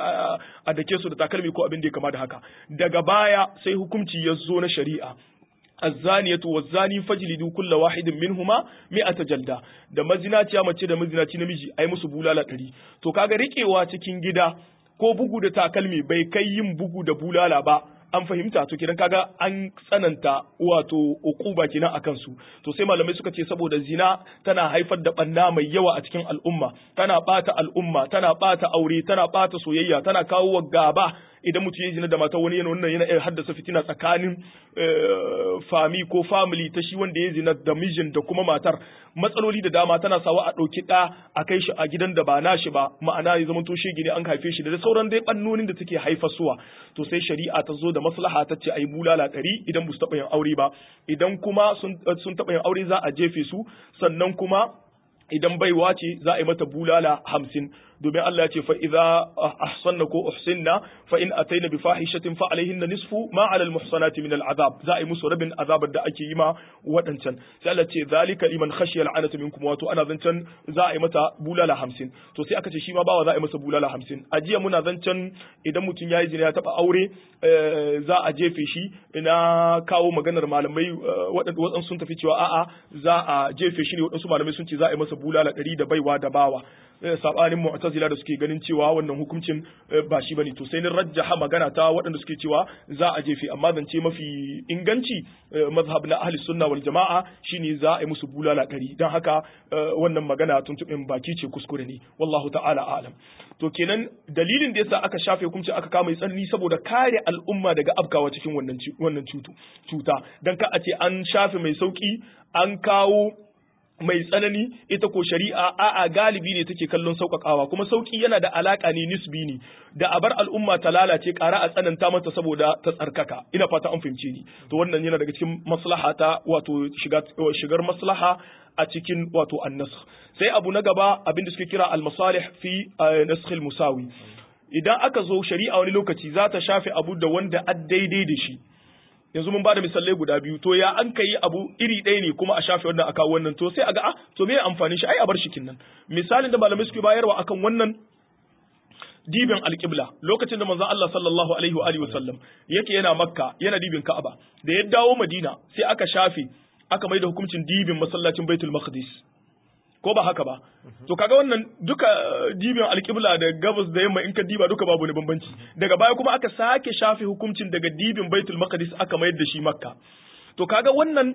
a dake su da takalmi ko abin da ya kama da haka daga baya sai hukunci ya zo na shari'a الزانية والزاني فجلدوا كل واحد منهما مئة جلدة da mazinaciya mace da mazinaci namiji ai musu bulala ɗari to kaga riƙewa cikin gida ko bugu da takalmi bai kai yin bugu da bulala ba an fahimta to kidan kaga an tsananta wato ukuba kenan akan su to sai malamai suka ce saboda zina tana haifar da banna mai yawa a cikin al'umma tana bata al'umma tana bata aure tana bata soyayya tana kawo gaba idan mutum ya zina da mata wani yana wannan yana iya haddasa fitina tsakanin fami ko family ta shi wanda ya zina da mijin da kuma matar matsaloli da dama tana sawa a ɗauki ɗa a kai shi a gidan da ba nashi ba ma'ana ya zama to shege ne an haife shi da sauran dai bannonin da take haifarsuwa to sai shari'a ta zo da maslaha ta ce ayi bulala ɗari idan ba su taɓa yin aure ba idan kuma sun taɓa yin aure za a jefe su sannan kuma idan baiwa ce za a yi mata bulala hamsin domin Allah ya ce fa idza ahsanna ko uhsinna fa in ataina bi fahishatin fa alaihinna nisfu ma ala al muhsanati min al azab za a yi musu rabin azabar da ake yi ma wadancan sai Allah ce zalika liman khashiya al anata minkum wato ana zancan za a yi mata bulala hamsin to sai aka ce shi ma bawa za a yi masa bulala hamsin a jiya muna zancan idan mutum ya yi zina ya taba aure za a jefe shi ina kawo maganar malamai waɗansu sun tafi cewa a'a za a jefe shi ne waɗansu malamai sun ce za a yi masa bulala ɗari da baiwa da bawa sabanin mu'tazila da suke ganin cewa wannan hukuncin ba shi bane to sai ni rajjaha magana ta waɗanda suke cewa za a jefe amma zance mafi inganci mazhab na ahli sunna wal jama'a shine za a yi musu bulala ɗari dan haka wannan magana tuntuɓin baki ce kuskure ne wallahu ta'ala a'lam to kenan dalilin da yasa aka shafe hukunci aka kama tsanani saboda kare al'umma daga afkawa cikin wannan wannan cuta dan ka a ce an shafe mai sauki an kawo mai tsanani ita ko shari'a a'a galibi ne take kallon sauƙaƙawa kuma sauƙi yana da alaƙa ne nisbi ne da a bar al'umma ta lalace ƙara a tsananta mata saboda ta tsarkaka ina fata an fahimce ni to wannan yana daga cikin maslaha ta wato shigar maslaha a cikin wato annas sai abu na gaba abin da suke kira al-masalih fi nasakh musawi idan aka zo shari'a wani lokaci za ta shafe abu da wanda a daidai da shi yanzu mun bada misalai guda biyu to ya an kai abu iri ɗaya ne kuma a shafe wannan aka wannan to sai a ga ah to me amfani shi ai a bar shi kinnan misalin da malamai suke bayarwa akan wannan dibin alƙibla lokacin da manzon Allah sallallahu alaihi wa alihi wasallam yake yana makka yana dibin ka'aba da ya dawo madina sai aka shafe aka mai da hukuncin dibin masallacin baitul maqdis ko ba haka ba to kaga wannan duka dibin alƙibla da gabas da yamma in ka diba duka babu ne bambanci daga baya kuma aka sake shafe hukuncin daga dibin baitul maqdis aka mayar da shi makka to kaga wannan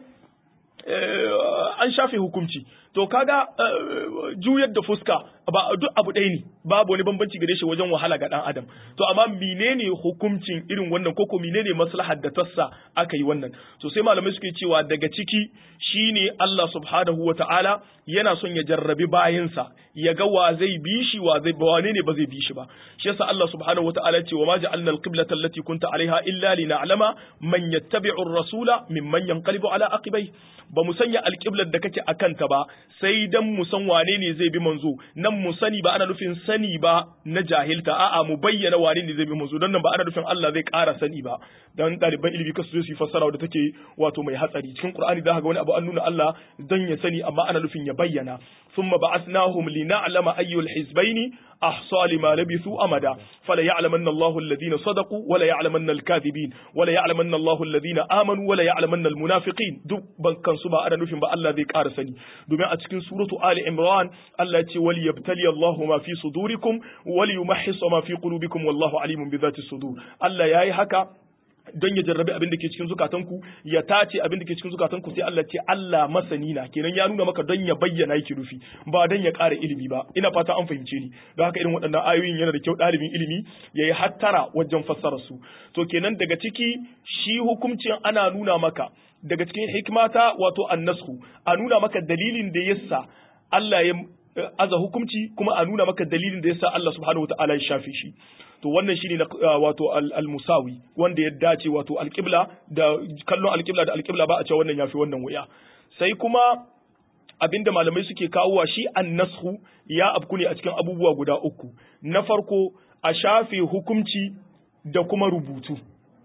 an shafe hukunci to kaga juyar da fuska ba duk abu ɗaya ne babu wani bambanci gare shi wajen wahala ga ɗan adam to amma menene hukuncin irin wannan koko menene maslahar da tassa aka yi wannan to sai malamai suke cewa daga ciki shine Allah subhanahu ta'ala yana son ya jarrabi bayinsa ya ga wa zai bi shi wa zai ba wane ne ba zai bi shi ba shi yasa Allah subhanahu ta'ala ce wa ma ja'alna al-qiblata allati kunta alaiha illa lina'lama man yattabi'u ar-rasula mimman yanqalibu ala aqibai ba mu sanya alƙiblar da kake akan ta ba sai dan mu san wane ne zai bi manzo nan mu sani ba ana nufin sani ba na jahilta a'a mu bayyana wane ne zai bi manzo dan nan ba ana nufin Allah zai ƙara sani ba dan ɗaliban ilimi kasu su yi fassara da take wato mai hatsari cikin Qur'ani da ga wani abu an nuna Allah dan ya sani amma ana nufin ya bayyana thumma ba'athnahum lina'lama ayyul hizbaini ahsa lima labithu amada fala ya'lamanna Allahu alladhina sadaqu wa la ya'lamanna al-kadhibin wa la ya'lamanna Allahu alladhina amanu wa la ya'lamanna al-munafiqin duk ban kansu ba ana nufin ba Allah zai ƙara sani domin a cikin suratu Ali Imran Allah ya ce wal yabtali Allahu ma fi sudurikum wal yumahhis ma fi qulubikum wallahu alimun bi dhati sudur Allah yayi haka don ya jarrabi abin da ke cikin zukatanku ya tace abin da ke cikin zukatanku sai Allah ce Allah masani na kenan ya nuna maka don ya bayyana yake rufi ba don ya ƙara ilimi ba ina fata an fahimce ni don haka irin waɗannan ayoyin yana da kyau ɗalibin ilimi ya yi hattara wajen fassara su to kenan daga ciki shi hukuncin ana nuna maka daga cikin hikmata wato annasku a nuna maka dalilin da yasa Allah ya aza hukunci kuma a nuna maka dalilin da yasa Allah subhanahu wataala ya shafe shi to wannan shine wato al-musawi wanda ya dace wato al-qibla da kallon al-qibla da al-qibla ba a cewa wannan yafi wannan wuya sai kuma abinda malamai suke kawowa shi an-nashu ya abku ne a cikin abubuwa guda uku na farko a shafe hukunci da kuma rubutu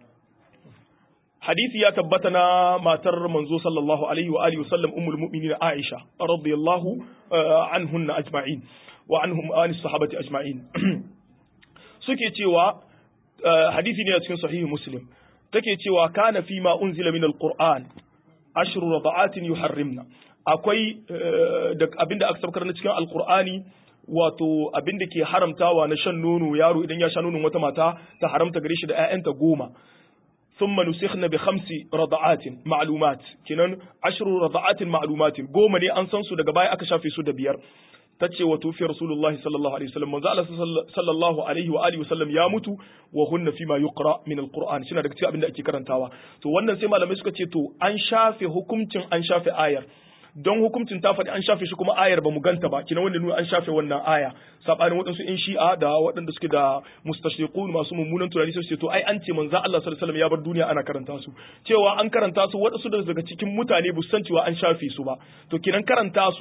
hadisi ya tabbata na matar manzo sallallahu alaihi wa alihi wasallam ummul mu'minin Aisha radiyallahu anhunna ajma'in wa anhum an sahabati ajma'in suke cewa hadisi ne a cikin sahihi muslim take cewa kana fi ma unzila min alquran ashru rada'atin yuharrimna akwai da abinda aka sabkar na cikin alqur'ani wato abinda ke haramtawa na shan nono yaro idan ya sha nonon wata mata ta haramta gare shi da ƴaƴanta goma ثم نسخنا بخمس رضعات معلومات كنن عشر رضعات معلومات goma ne an san su daga baya aka shafe su da biyar tace wa tufi rasulullahi sallallahu alaihi wasallam manzo Allah sallallahu alaihi wa alihi wasallam ya mutu wa hunna fima yuqra min alquran shine daga cikin abin da ake karantawa to wannan sai malamai suka ce to an shafe hukuncin an shafe ayar don hukuncin ta faɗi an shafe shi kuma ayar ba mu ganta ba kina wanda nuna an shafe wannan aya sabanin waɗansu in shi'a da waɗanda suke da mustashriqun masu mummunan tunani sai su ce to ai an ce manzo Allah sallallahu alaihi wasallam ya bar duniya ana karanta su cewa an karanta su waɗansu daga cikin mutane bu san cewa an shafe su ba to kinan karanta su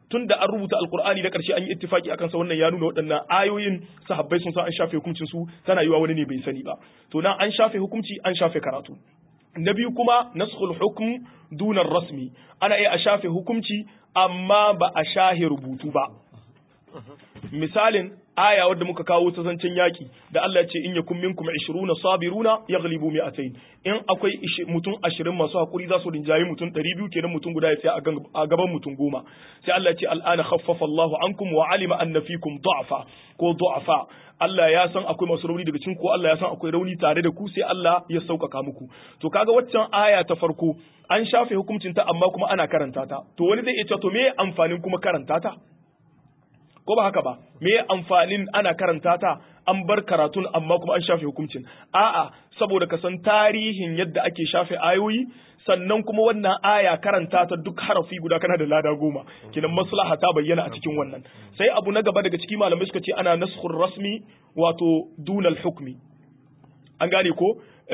tunda an rubuta alqur'ani da karshe an yi ittifaki akan sa wannan ya nuna waɗannan ayoyin sahabbai sun san an shafe hukuncin su tana yiwa wani ne bai sani ba to nan an shafe hukunci an shafe karatu na biyu kuma naskhul hukm dunar rasmi ana iya a shafe hukunci amma ba a shahe rubutu ba misalin aya wadda muka kawo ta zancen yaki da Allah ya ce in yakum minkum 20 sabiruna yaghlibu mi'atayn in akwai mutum 20 masu hakuri za su rinjayi mutum 200 kenan mutum guda ya tsaya a gaban mutum goma sai Allah ya ce al'ana khaffafa Allahu ankum wa alima anna fikum du'afa ko du'afa Allah ya san akwai masu rauni daga cikin ku Allah ya san akwai rauni tare da ku sai Allah ya sauƙaƙa muku to kaga waccan aya ta farko an shafe hukuncin ta amma kuma ana karanta ta to wani zai iya cewa to me amfanin kuma karanta ta ko ba haka ba me amfanin ana karanta ta an bar karatun amma kuma an shafe hukuncin a'a saboda ka san tarihin yadda ake shafe ayoyi sannan kuma wannan aya karanta ta duk harafi guda kana da lada goma kinan maslaha ta bayyana a cikin wannan sai abu na gaba daga ciki malamai suka ce ana naskhur rasmi wato dunal hukmi an gane ko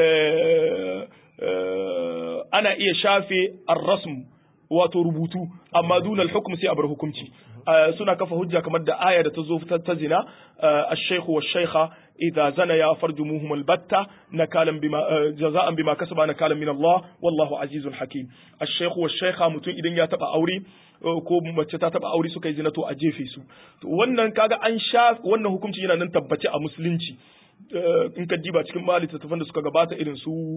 ana iya shafe ar-rasm wato rubutu amma dunal hukm sai a bar hukunci suna kafa hujja kamar da aya da ta zo ta zina ash-shaykhu wash-shaykha idza zana ya farjumuhum al-batta nakalan bima jaza'an bima kasaba nakalan min Allah wallahu azizun hakim ash-shaykhu wash-shaykha mutum idan ya taba aure ko mace ta taba aure suka yi zina to a jefe su to wannan kaga an sha wannan hukunci yana nan tabbace a musulunci in ka diba cikin mali littattafan da suka gabata irin su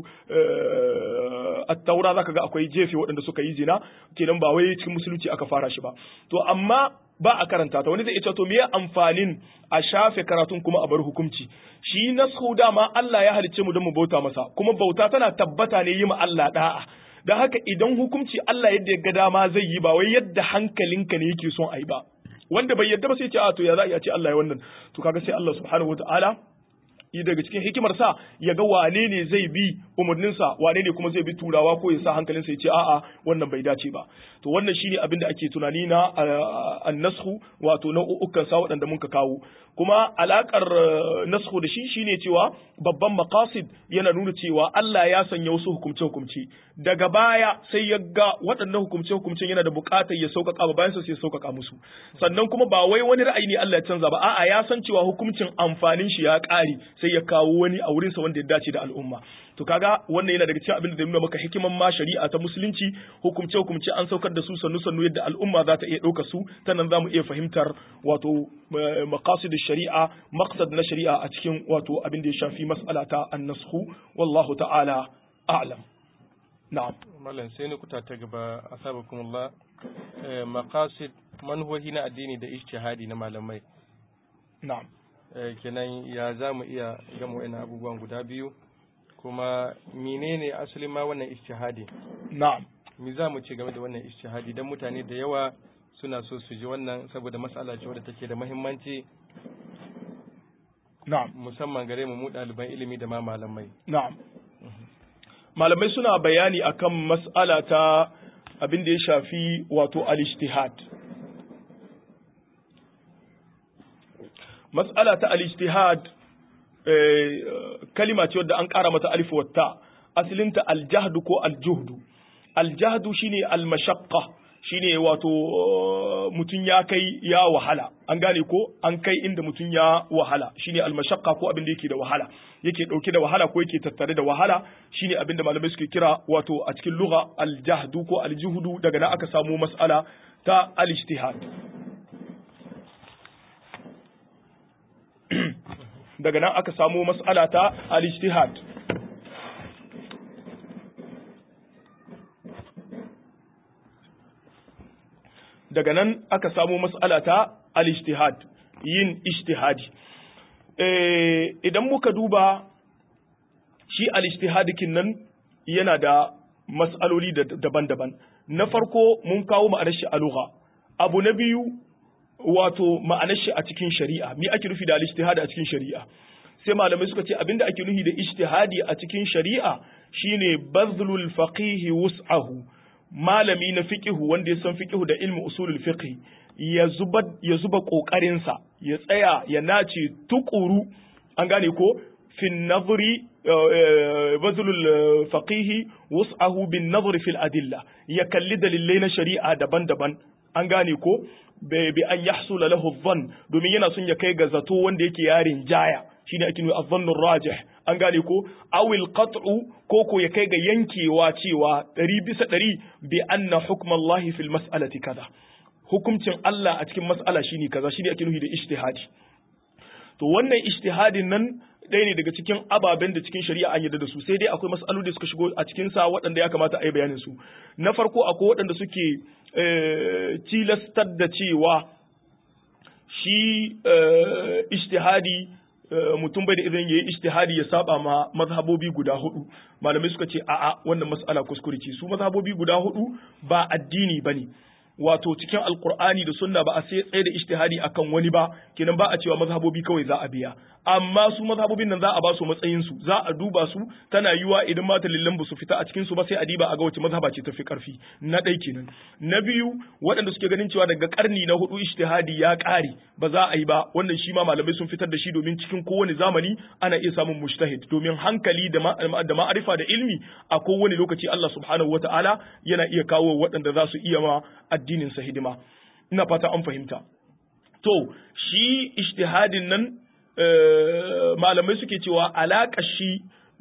attaura zaka ga akwai jefe waɗanda suka yi zina kenan ba wai cikin musulunci aka fara shi ba to amma ba a karanta ta wani zai ce to me amfanin a shafe karatun kuma a bar hukunci shi nashu dama Allah ya halicce mu don mu bauta masa kuma bauta tana tabbata ne yi ma Allah da'a dan haka idan hukunci Allah yadda ya ga dama zai yi ba wai yadda hankalinka ne yake son a yi ba wanda bai yadda ba sai ce a to ya za a ce Allah ya wannan to kaga sai Allah subhanahu wataala yi daga cikin hikimarsa ya ga wane ne zai bi umarninsa wane ne kuma zai bi turawa ko ya sa hankalinsa ya ce a'a wannan bai dace ba to wannan shine abin da ake tunani na annashu wato nau'ukan sa waɗanda muka kawo kuma alakar nashu da shi shine cewa babban maqasid yana nuna cewa Allah ya sanya wasu hukumce hukumce daga baya sai ya ga waɗannan hukumce hukumcen yana da buƙatar ya sauƙaƙa ba bayan sai ya sauƙaƙa musu sannan kuma ba wai wani ra'ayi ne Allah ya canza ba a'a ya san cewa hukuncin amfanin shi ya ƙare sai ya kawo wani a wurinsa wanda ya dace da al'umma to kaga wannan yana daga cikin abin da nuna maka hikiman ma shari'a ta musulunci hukumce hukumce an saukar da su sannu sannu yadda al'umma za ta iya ɗauka su ta nan za mu iya fahimtar wato maqasid shari'a maqsad na shari'a a cikin wato abin da ya shafi mas'ala ta annashu wallahu ta'ala a'lam na'am
mallan sai ni kuta ta gaba asabakumullah maqasid manhohi na addini da ijtihadi na malamai
na'am
kenan ya za mu iya gama wa'ina abubuwan guda biyu kuma menene asalin ma wannan ijtihadi
na'am
mi za mu ce game da wannan ijtihadi dan mutane da yawa suna so su ji wannan saboda mas'ala ce wadda take da muhimmanci
na'am
musamman gare mu mu ɗaliban ilimi da ma malamai
na'am malamai suna bayani akan mas'ala ta abin da ya shafi wato al-ijtihad mas'ala ta al-ijtihad kalima ce wadda an ƙara mata alif watta asalinta aljahdu ko aljuhdu aljahdu shine almashaqqa shine wato mutum ya kai ya wahala an gane ko an kai inda mutum ya wahala shine almashaqqa ko abin da yake da wahala yake dauke da wahala ko yake tattare da wahala shine abin da malamai suke kira wato a cikin lugha aljahdu ko aljuhdu daga nan aka samu mas'ala ta al-ijtihad daga nan aka samu mas'ala ta al-ijtihad daga nan aka samu mas'ala ta al-ijtihad yin ijtihadi eh idan muka duba shi al-ijtihadikin nan yana da mas'aloli daban-daban na farko mun kawo ma'anar shi a lugha abu na biyu wato ma'anar shi a cikin shari'a me ake nufi da al-ijtihad a cikin shari'a sai malamai suka ce abinda ake nufi da ijtihadi a cikin shari'a shine bazlul faqih wus'ahu malami na fiqihu wanda ya san fiqihu da ilmi usulul fiqh ya zuba ya zuba kokarin sa ya tsaya ya nace tukuru an gane ko fin nazari bazlul faqihi wus'ahu bin nazar fil adilla ya kalli dalilai na shari'a daban-daban an gane ko bi an yahsula lahu dhann domin yana son ya kai ga zato wanda yake yarin jaya shine ake nuna adh rajih an gane ko awil qat'u ko ko ya kai ga yankewa cewa ɗari bisa ɗari bi anna hukmallahi fil mas'alati kaza hukuncin Allah a cikin mas'ala shine kaza shine ake nufi da ijtihadi to wannan ijtihadin nan ɗaya ne daga cikin ababen da cikin shari'a an yarda da su sai dai akwai mas'aloli da suka shigo a cikin sa waɗanda ya kamata a yi bayanin su na farko akwai waɗanda suke tilastar da cewa shi ijtihadi mutum bai da idan yayi ijtihadi ya saba ma mazhabobi guda hudu malamai suka ce a'a wannan mas'ala kuskure ce su mazhabobi guda hudu ba addini bane wato cikin alkur'ani da sunna ba a sai tsaye da ijtihadi akan wani ba kenan ba a cewa mazhabobi kawai za a biya amma su mazhabobin nan za a ba su matsayin su za a duba su tana yiwa idan ma dalilan ba su fita a cikin su ba sai a diba a ga wace mazhaba ce tafi karfi na ɗai kenan na biyu waɗanda suke ganin cewa daga karni na hudu ijtihadi ya ƙare ba za a yi ba wannan shi ma malamai sun fitar da shi domin cikin kowane zamani ana iya samun mujtahid domin hankali da da ma'arifa da ilmi a kowane lokaci Allah subhanahu wata'ala yana iya kawo waɗanda za su iya ma addinin sa hidima ina fata an fahimta to shi ijtihadin nan malamai suke cewa alaƙa shi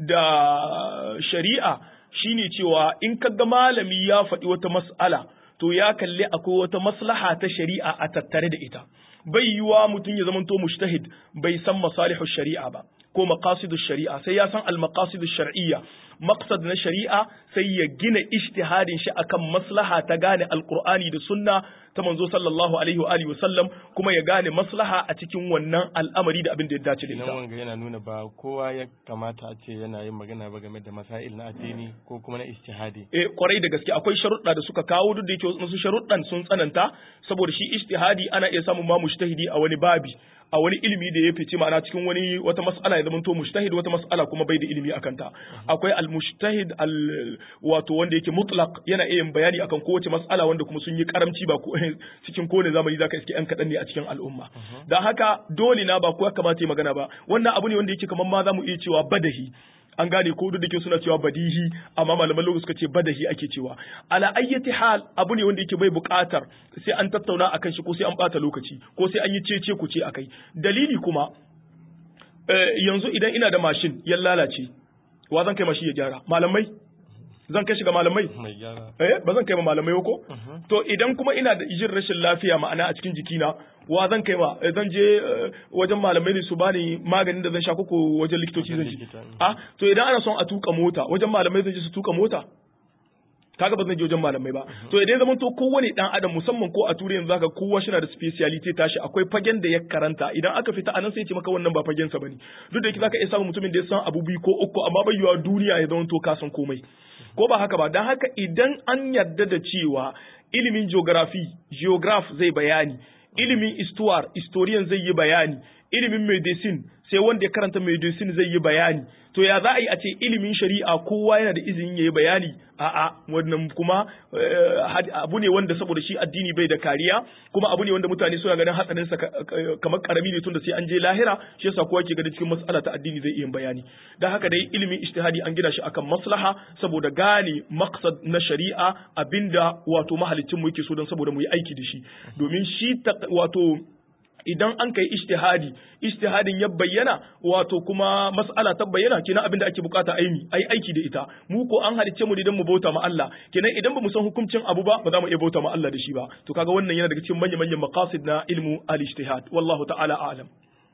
da shari'a shine cewa in kaga malami ya faɗi wata mas'ala to ya kalli akwai wata maslaha ta shari'a a tattare da ita bai yiwa mutum ya zamanto mushtahid bai san masalihu shari'a ba ko maqasidu shari'a sai ya san al maqasidu shar'iyya maqsad na shari'a sai ya gina ijtihadin shi akan maslaha ta gane alqur'ani da sunna ta manzo sallallahu alaihi wa alihi wasallam kuma ya gane maslaha a cikin wannan al'amari da abin da ya dace da ita
nan wanga yana nuna ba kowa ya kamata a ce yana yin magana ba game da masail na addini ko kuma na ijtihadi
eh kwarai da gaske akwai sharuɗa da suka kawo duk da yake wasu sharuɗan sun tsananta saboda shi ijtihadi ana iya samun ma mujtahidi a wani babi a wani ilimi da ya fice ma'ana cikin wani wata mas'ala ya zama to mujtahid wata mas'ala kuma bai da ilimi akan ta akwai al mujtahid al wato wanda yake mutlaq yana iya yin bayani akan kowace mas'ala wanda kuma sun yi karamci ba ko cikin kowane zamani zaka iske yan kadan ne a cikin al'umma dan haka dole na ba kowa kamata yi magana ba wannan abu ne wanda yake kamar ma zamu iya cewa badahi an gane ko duk da ke suna cewa badihi amma malaman lokaci suka ce badahi ake cewa ala ayyati hal abu ne wanda yake bai buƙatar sai an tattauna akan shi ko sai an bata lokaci ko sai an yi cece ku ce akai dalili kuma yanzu idan ina da mashin ya lalace wa zan kai mashi ya gyara malamai zan kai shi ga malamai eh ba zan kai ma malamai ko to idan kuma ina da jin rashin lafiya ma'ana a cikin jikina wa zan kai ma zan je wajen malamai ne su bani maganin da zan sha koko wajen likitoci zan je ah to idan ana son a tuka mota wajen malamai zan je su tuka mota kaga ba zan je wajen malamai ba to idan zaman to kowane dan adam musamman ko a turai yanzu zaka kowa shi na da speciality tashi akwai fagen da ya karanta idan aka fita anan sai ya ce maka wannan ba fagen sa bane duk da yake zaka iya samun mutumin da ya san abu biyu ko uku amma bai yiwa duniya ya zama to ka san komai ko ba haka ba dan haka idan an yarda da cewa ilimin geography geograph zai bayani ilimin histoire historian zai yi bayani ilimin medicine sai wanda ya karanta medicine zai yi bayani to ya za a yi a ce ilimin shari'a kowa yana da izinin ya yi bayani a'a wannan kuma abu ne wanda saboda shi addini bai da kariya kuma abu ne wanda mutane suna ganin hatsarin sa kamar karami ne tunda sai an je lahira shi yasa kowa ke ganin cikin mas'ala ta addini zai iya bayani dan haka dai ilimin ijtihadi an gina shi akan maslaha saboda gane maqsad na shari'a abinda wato mahalicin mu yake so don saboda mu yi aiki da shi domin shi wato idan an kai ijtihadi ijtihadin ya bayyana wato kuma mas'ala ta bayyana kenan abin da ake bukata aimi ai aiki da ita mu ko an halicce mu idan mu bauta ma Allah kenan idan ba mu san hukuncin abu ba ba za mu iya bauta ma Allah da shi ba to kaga wannan yana daga cikin manyan manyan maqasid na ilmu al-ijtihad wallahu ta'ala a'lam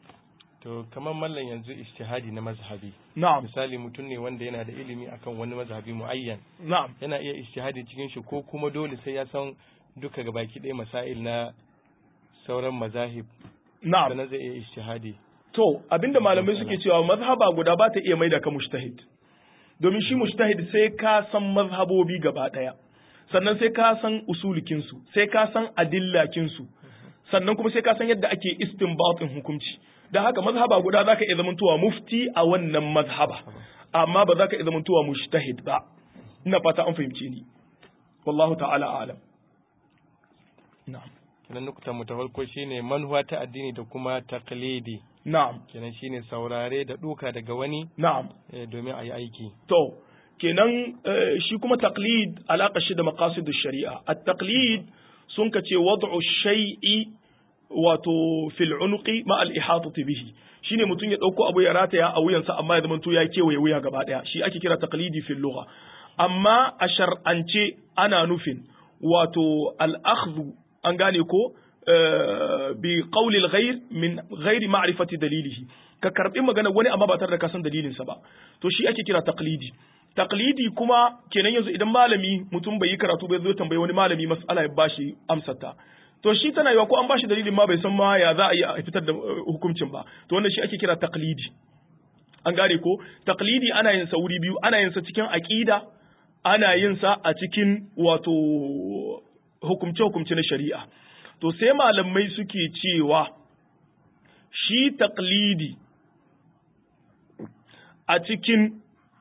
to kamar mallan yanzu ijtihadi na mazhabi
na'am
misali mutum ne wanda yana da ilimi akan wani mazhabi muayyan
na'am
yana iya ijtihadi cikin shi ko kuma dole sai ya san duka gabaki ɗaya masail na sauran mazahib
na'am
sannan zai iya ijtihadi
to abinda malamai suke cewa mazhaba guda ba ta iya maida ka mujtahid domin shi mujtahid sai ka san mazhabobi gaba daya sannan sai ka san usulikin su sai ka san adillakin su sannan kuma sai ka san yadda ake istinbatin hukunci dan haka mazhaba guda zaka iya zamantowa mufti a wannan mazhaba amma ba zaka iya zamantowa mujtahid ba ina fata an fahimce ni wallahu ta'ala a'lam na'am
kenan nukta mu ta farko shine manhuwa ta addini da kuma taqlidi
na'am
kenan shine saurare da duka daga wani
na'am
eh, domin a yi aiki
to kenan eh, shi kuma taqlid alaka shi da maqasidush shari'a at-taqlid sun kace wad'u shay'i wato fil unuqi ma al ihatati bihi shine mutum ya dauko abu ya rataya a wuyansa amma ya zamanto ya kewaye wuya gaba daya shi ake kira taqlidi fil lugha amma a shar'ance ana nufin wato al akhdhu an gane ko eh, bi qawli al ghayr min ghairi ma'rifati dalilihi ka karbi magana wani amma ba tare da ka san dalilin sa ba to shi ake kira taqlidi taqlidi kuma kenan yanzu idan malami mutum bai yi karatu bai zo tambayi wani malami mas'ala ya bashi amsar ta to shi tana yiwa ko an bashi dalilin ma bai san ma ya za a yi a fitar da uh, hukuncin ba to wannan shi ake kira taqlidi an gane ko taqlidi ana yin sa wuri biyu ana yin sa cikin aqida ana yin sa a cikin wato hukumce hukumce na shari'a to sai malamai suke cewa shi taqlidi a cikin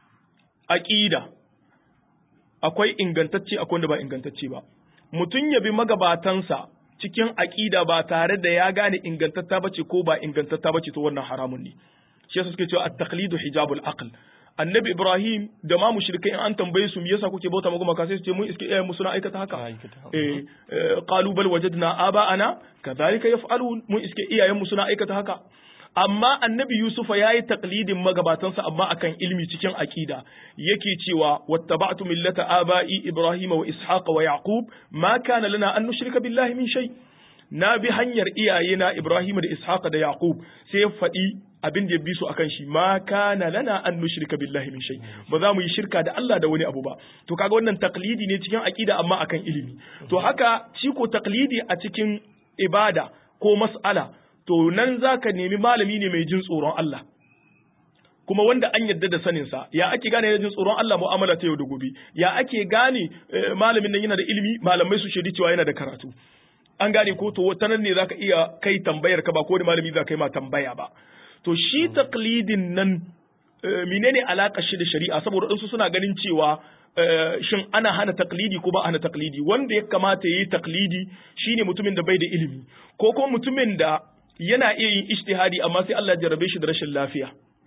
aqida akwai ingantacce akwai wanda ba ingantacce ba mutum ya bi magabatansa cikin aƙida ba tare da ya gane ingantatta bace ko ba ingantatta bace to wannan haramun ne shi yasa suke cewa at-taqlidu hijabul aql annabi ibrahim da ma mushrikai in an tambaye su me yasa kuke bauta magu maka sai su ce mun iske iyayen mu suna aikata haka eh qalu bal wajadna aba'ana kadhalika yaf'alun mun iske iyayen mu suna aikata haka amma annabi yusufa ya yi taklidin magabatansa amma akan ilmi cikin aƙida yake cewa wattaba'tu millata aba'i ibrahima wa ishaqa wa yaqub ma kana lana an nushrika billahi min shay na bi hanyar iyayena ibrahima da ishaqa da yaqub sai ya faɗi abin da ya bi su akan shi ma kana lana an nushrika billahi min shay ba za mu yi shirka da Allah da wani abu ba to kaga wannan taklidi ne cikin aƙida amma akan ilimi to haka shi ko taklidi a cikin ibada ko mas'ala to nan za ka nemi malami ne mai jin tsoron Allah kuma wanda an yadda da saninsa ya ake gane yana jin tsoron Allah mu'amala ta yau da gobe ya ake gane malamin nan yana da ilimi malamai su shaidi cewa yana da karatu an gane ko to ta nan ne zaka iya kai tambayar ka ba ko da malami za ka yi ma tambaya ba to shi taqlidin nan menene alakar shi da shari'a saboda su suna ganin cewa shin ana hana taklidi ko ba hana taklidi wanda ya kamata ya yi taklidi shine mutumin da bai da ilimi ko kuma mutumin da yana iya yin ijtihadi amma sai Allah jarrabe shi da rashin lafiya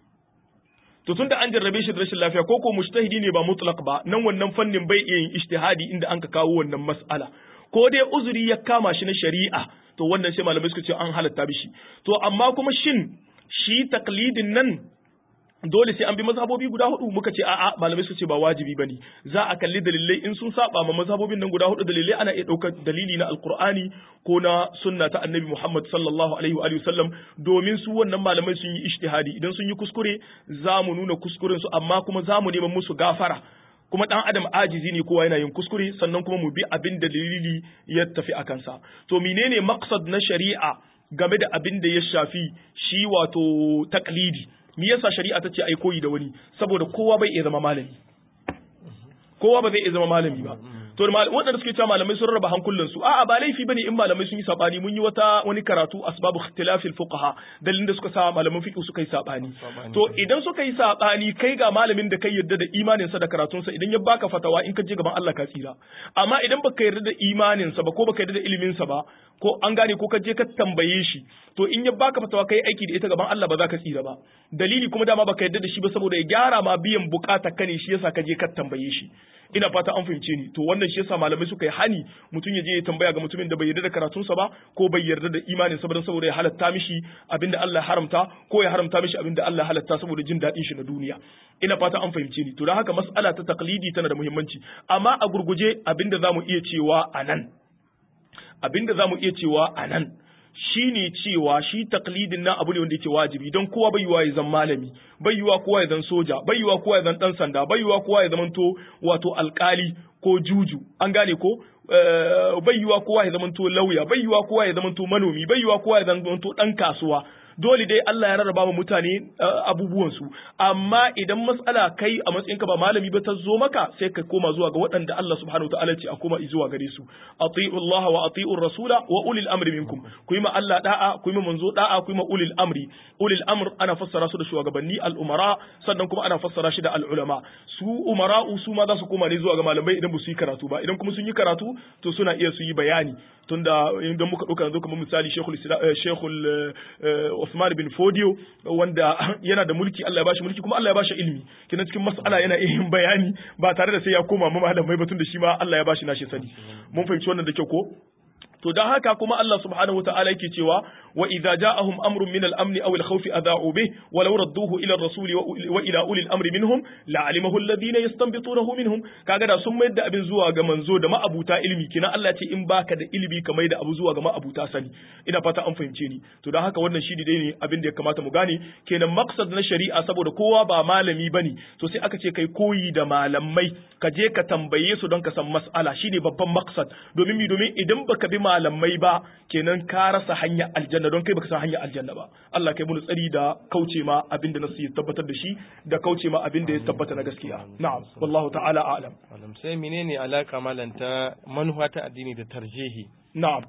to tunda an jarrabe shi da rashin lafiya ko ko mujtahidi ne ba mutlaq ba nan wannan fannin bai iya yin ijtihadi inda an ka kawo wannan mas'ala ko dai uzuri ya kama shi na shari'a to wannan sai malamai suka ce an halatta bishi to amma kuma shin shi taklidin nan dole sai an bi mazhabobi guda hudu muka ce a'a malamai su ce ba wajibi bane za a kalli dalilai in sun saba ma mazhabobin nan guda hudu dalilai ana iya daukar dalili na alqur'ani ko na sunna ta annabi Muhammad sallallahu alaihi wa sallam domin su wannan malamai sun yi ijtihadi idan sun yi kuskure za mu nuna kuskuren su amma kuma za mu neman musu gafara kuma dan adam ajizi ne kowa yana yin kuskure sannan kuma mu bi abin da dalili ya tafi a kansa to menene maqsad na shari'a game da abin da ya shafi shi wato taklidi me yasa shari'a ta ce ai koyi da wani saboda kowa bai iya zama malami kowa ba zai iya zama malami ba to waɗanda suke cewa malamai sun raba hankulan su a'a ba laifi bane in malamai sun yi sabani mun yi wata wani karatu asbabu ikhtilafil fuqaha dalilin da suka sa malaman fiqh suka yi sabani to idan suka yi sabani kai ga malamin da kai yarda da imanin sa da karatun sa idan ya baka fatawa in ka je gaban Allah ka tsira amma idan baka yarda da imanin sa ba ko baka yarda da ilimin sa ba ko an gane ko ka je ka tambaye shi to in ya baka fatawa kai aiki da ita gaban Allah ba za ka tsira ba dalili kuma dama baka yarda da shi ba saboda ya gyara ma biyan bukata ka ne shi yasa ka je ka tambaye shi ina fata an fahimce ni to wannan shi yasa malamai suka yi hani mutum ya je ya tambaya ga mutumin da bai yarda da karatunsa ba ko bai yarda da imanin sa ba saboda ya halatta mishi abinda Allah ya haramta ko ya haramta mishi abinda Allah ya halatta saboda jin daɗin shi na duniya ina fata an fahimce ni to don haka mas'ala ta taqlidi tana da muhimmanci amma a gurguje abinda zamu iya cewa anan abinda zamu iya cewa anan shi ne cewa shi taklidin nan abu ne wanda yake wajibi don kowa bai yiwa ya zan malami bai yiwa kowa ya zan soja bai yiwa kowa ya zan dan sanda bai yiwa kowa ya zamanto wato alkali ko juju an gane ko bai yiwa kowa ya zamanto lauya bai yiwa kowa ya zamanto manomi bai yiwa kowa ya zamanto dan kasuwa dole dai Allah ya rarraba wa mutane abubuwansu amma idan matsala kai a matsayinka ba malami ba ta zo maka sai ka koma zuwa ga waɗanda Allah subhanahu ta'ala ce a koma zuwa gare su ati'u Allah wa ati'u rasula wa ulil amri minkum ku yi ma Allah da'a ku yi ma manzo da'a ku yi ma ulil amri ulil amr ana fassara su da shugabanni al umara sannan kuma ana fassara shi da al ulama su umara su ma za su koma ne zuwa ga malamai idan ba su yi karatu ba idan kuma sun yi karatu to suna iya su yi bayani tunda idan muka ɗauka yanzu kamar misali Sheikhul Sheikhul Usman bin Fodio wanda yana da mulki Allah ya bashi mulki kuma Allah ya bashi ilimi kina cikin mas'ala yana iya yin bayani ba tare da sai ya koma ma malamai ba tunda shi ma Allah ya bashi nashi sani mun fahimci wannan da kyau ko to dan haka kuma Allah subhanahu wataala yake cewa wa idza ja'ahum amrun min al-amn aw al-khawf adha'u bih wa law radduhu ila ar-rasul wa ila uli al-amri minhum la'alimahu alladhina yastanbitunahu minhum kaga da sun mayar da abin zuwa ga manzo da ma'abuta ilimi kina Allah ce in baka da ilimi ka mai da abu zuwa ga ma'abuta sani ina fata an fahimce ni to dan haka wannan shi dai ne abin da ya kamata mu gane kenan maqsad na shari'a saboda kowa ba malami bane to sai aka ce kai koyi da malamai ka je ka tambaye su don ka san mas'ala shine babban maqsad domin mi domin idan baka bi malamai ba kenan ka rasa hanyar aljanna don kai baka san hanyar aljanna ba Allah kai mu tsari da kauce ma abin da nasu ya tabbatar da shi da kauce ma abin da ya tabbata na gaskiya na'am wallahu ta'ala a'lam
Malam sai menene alaka malanta manufa ta addini da tarjihi
na'am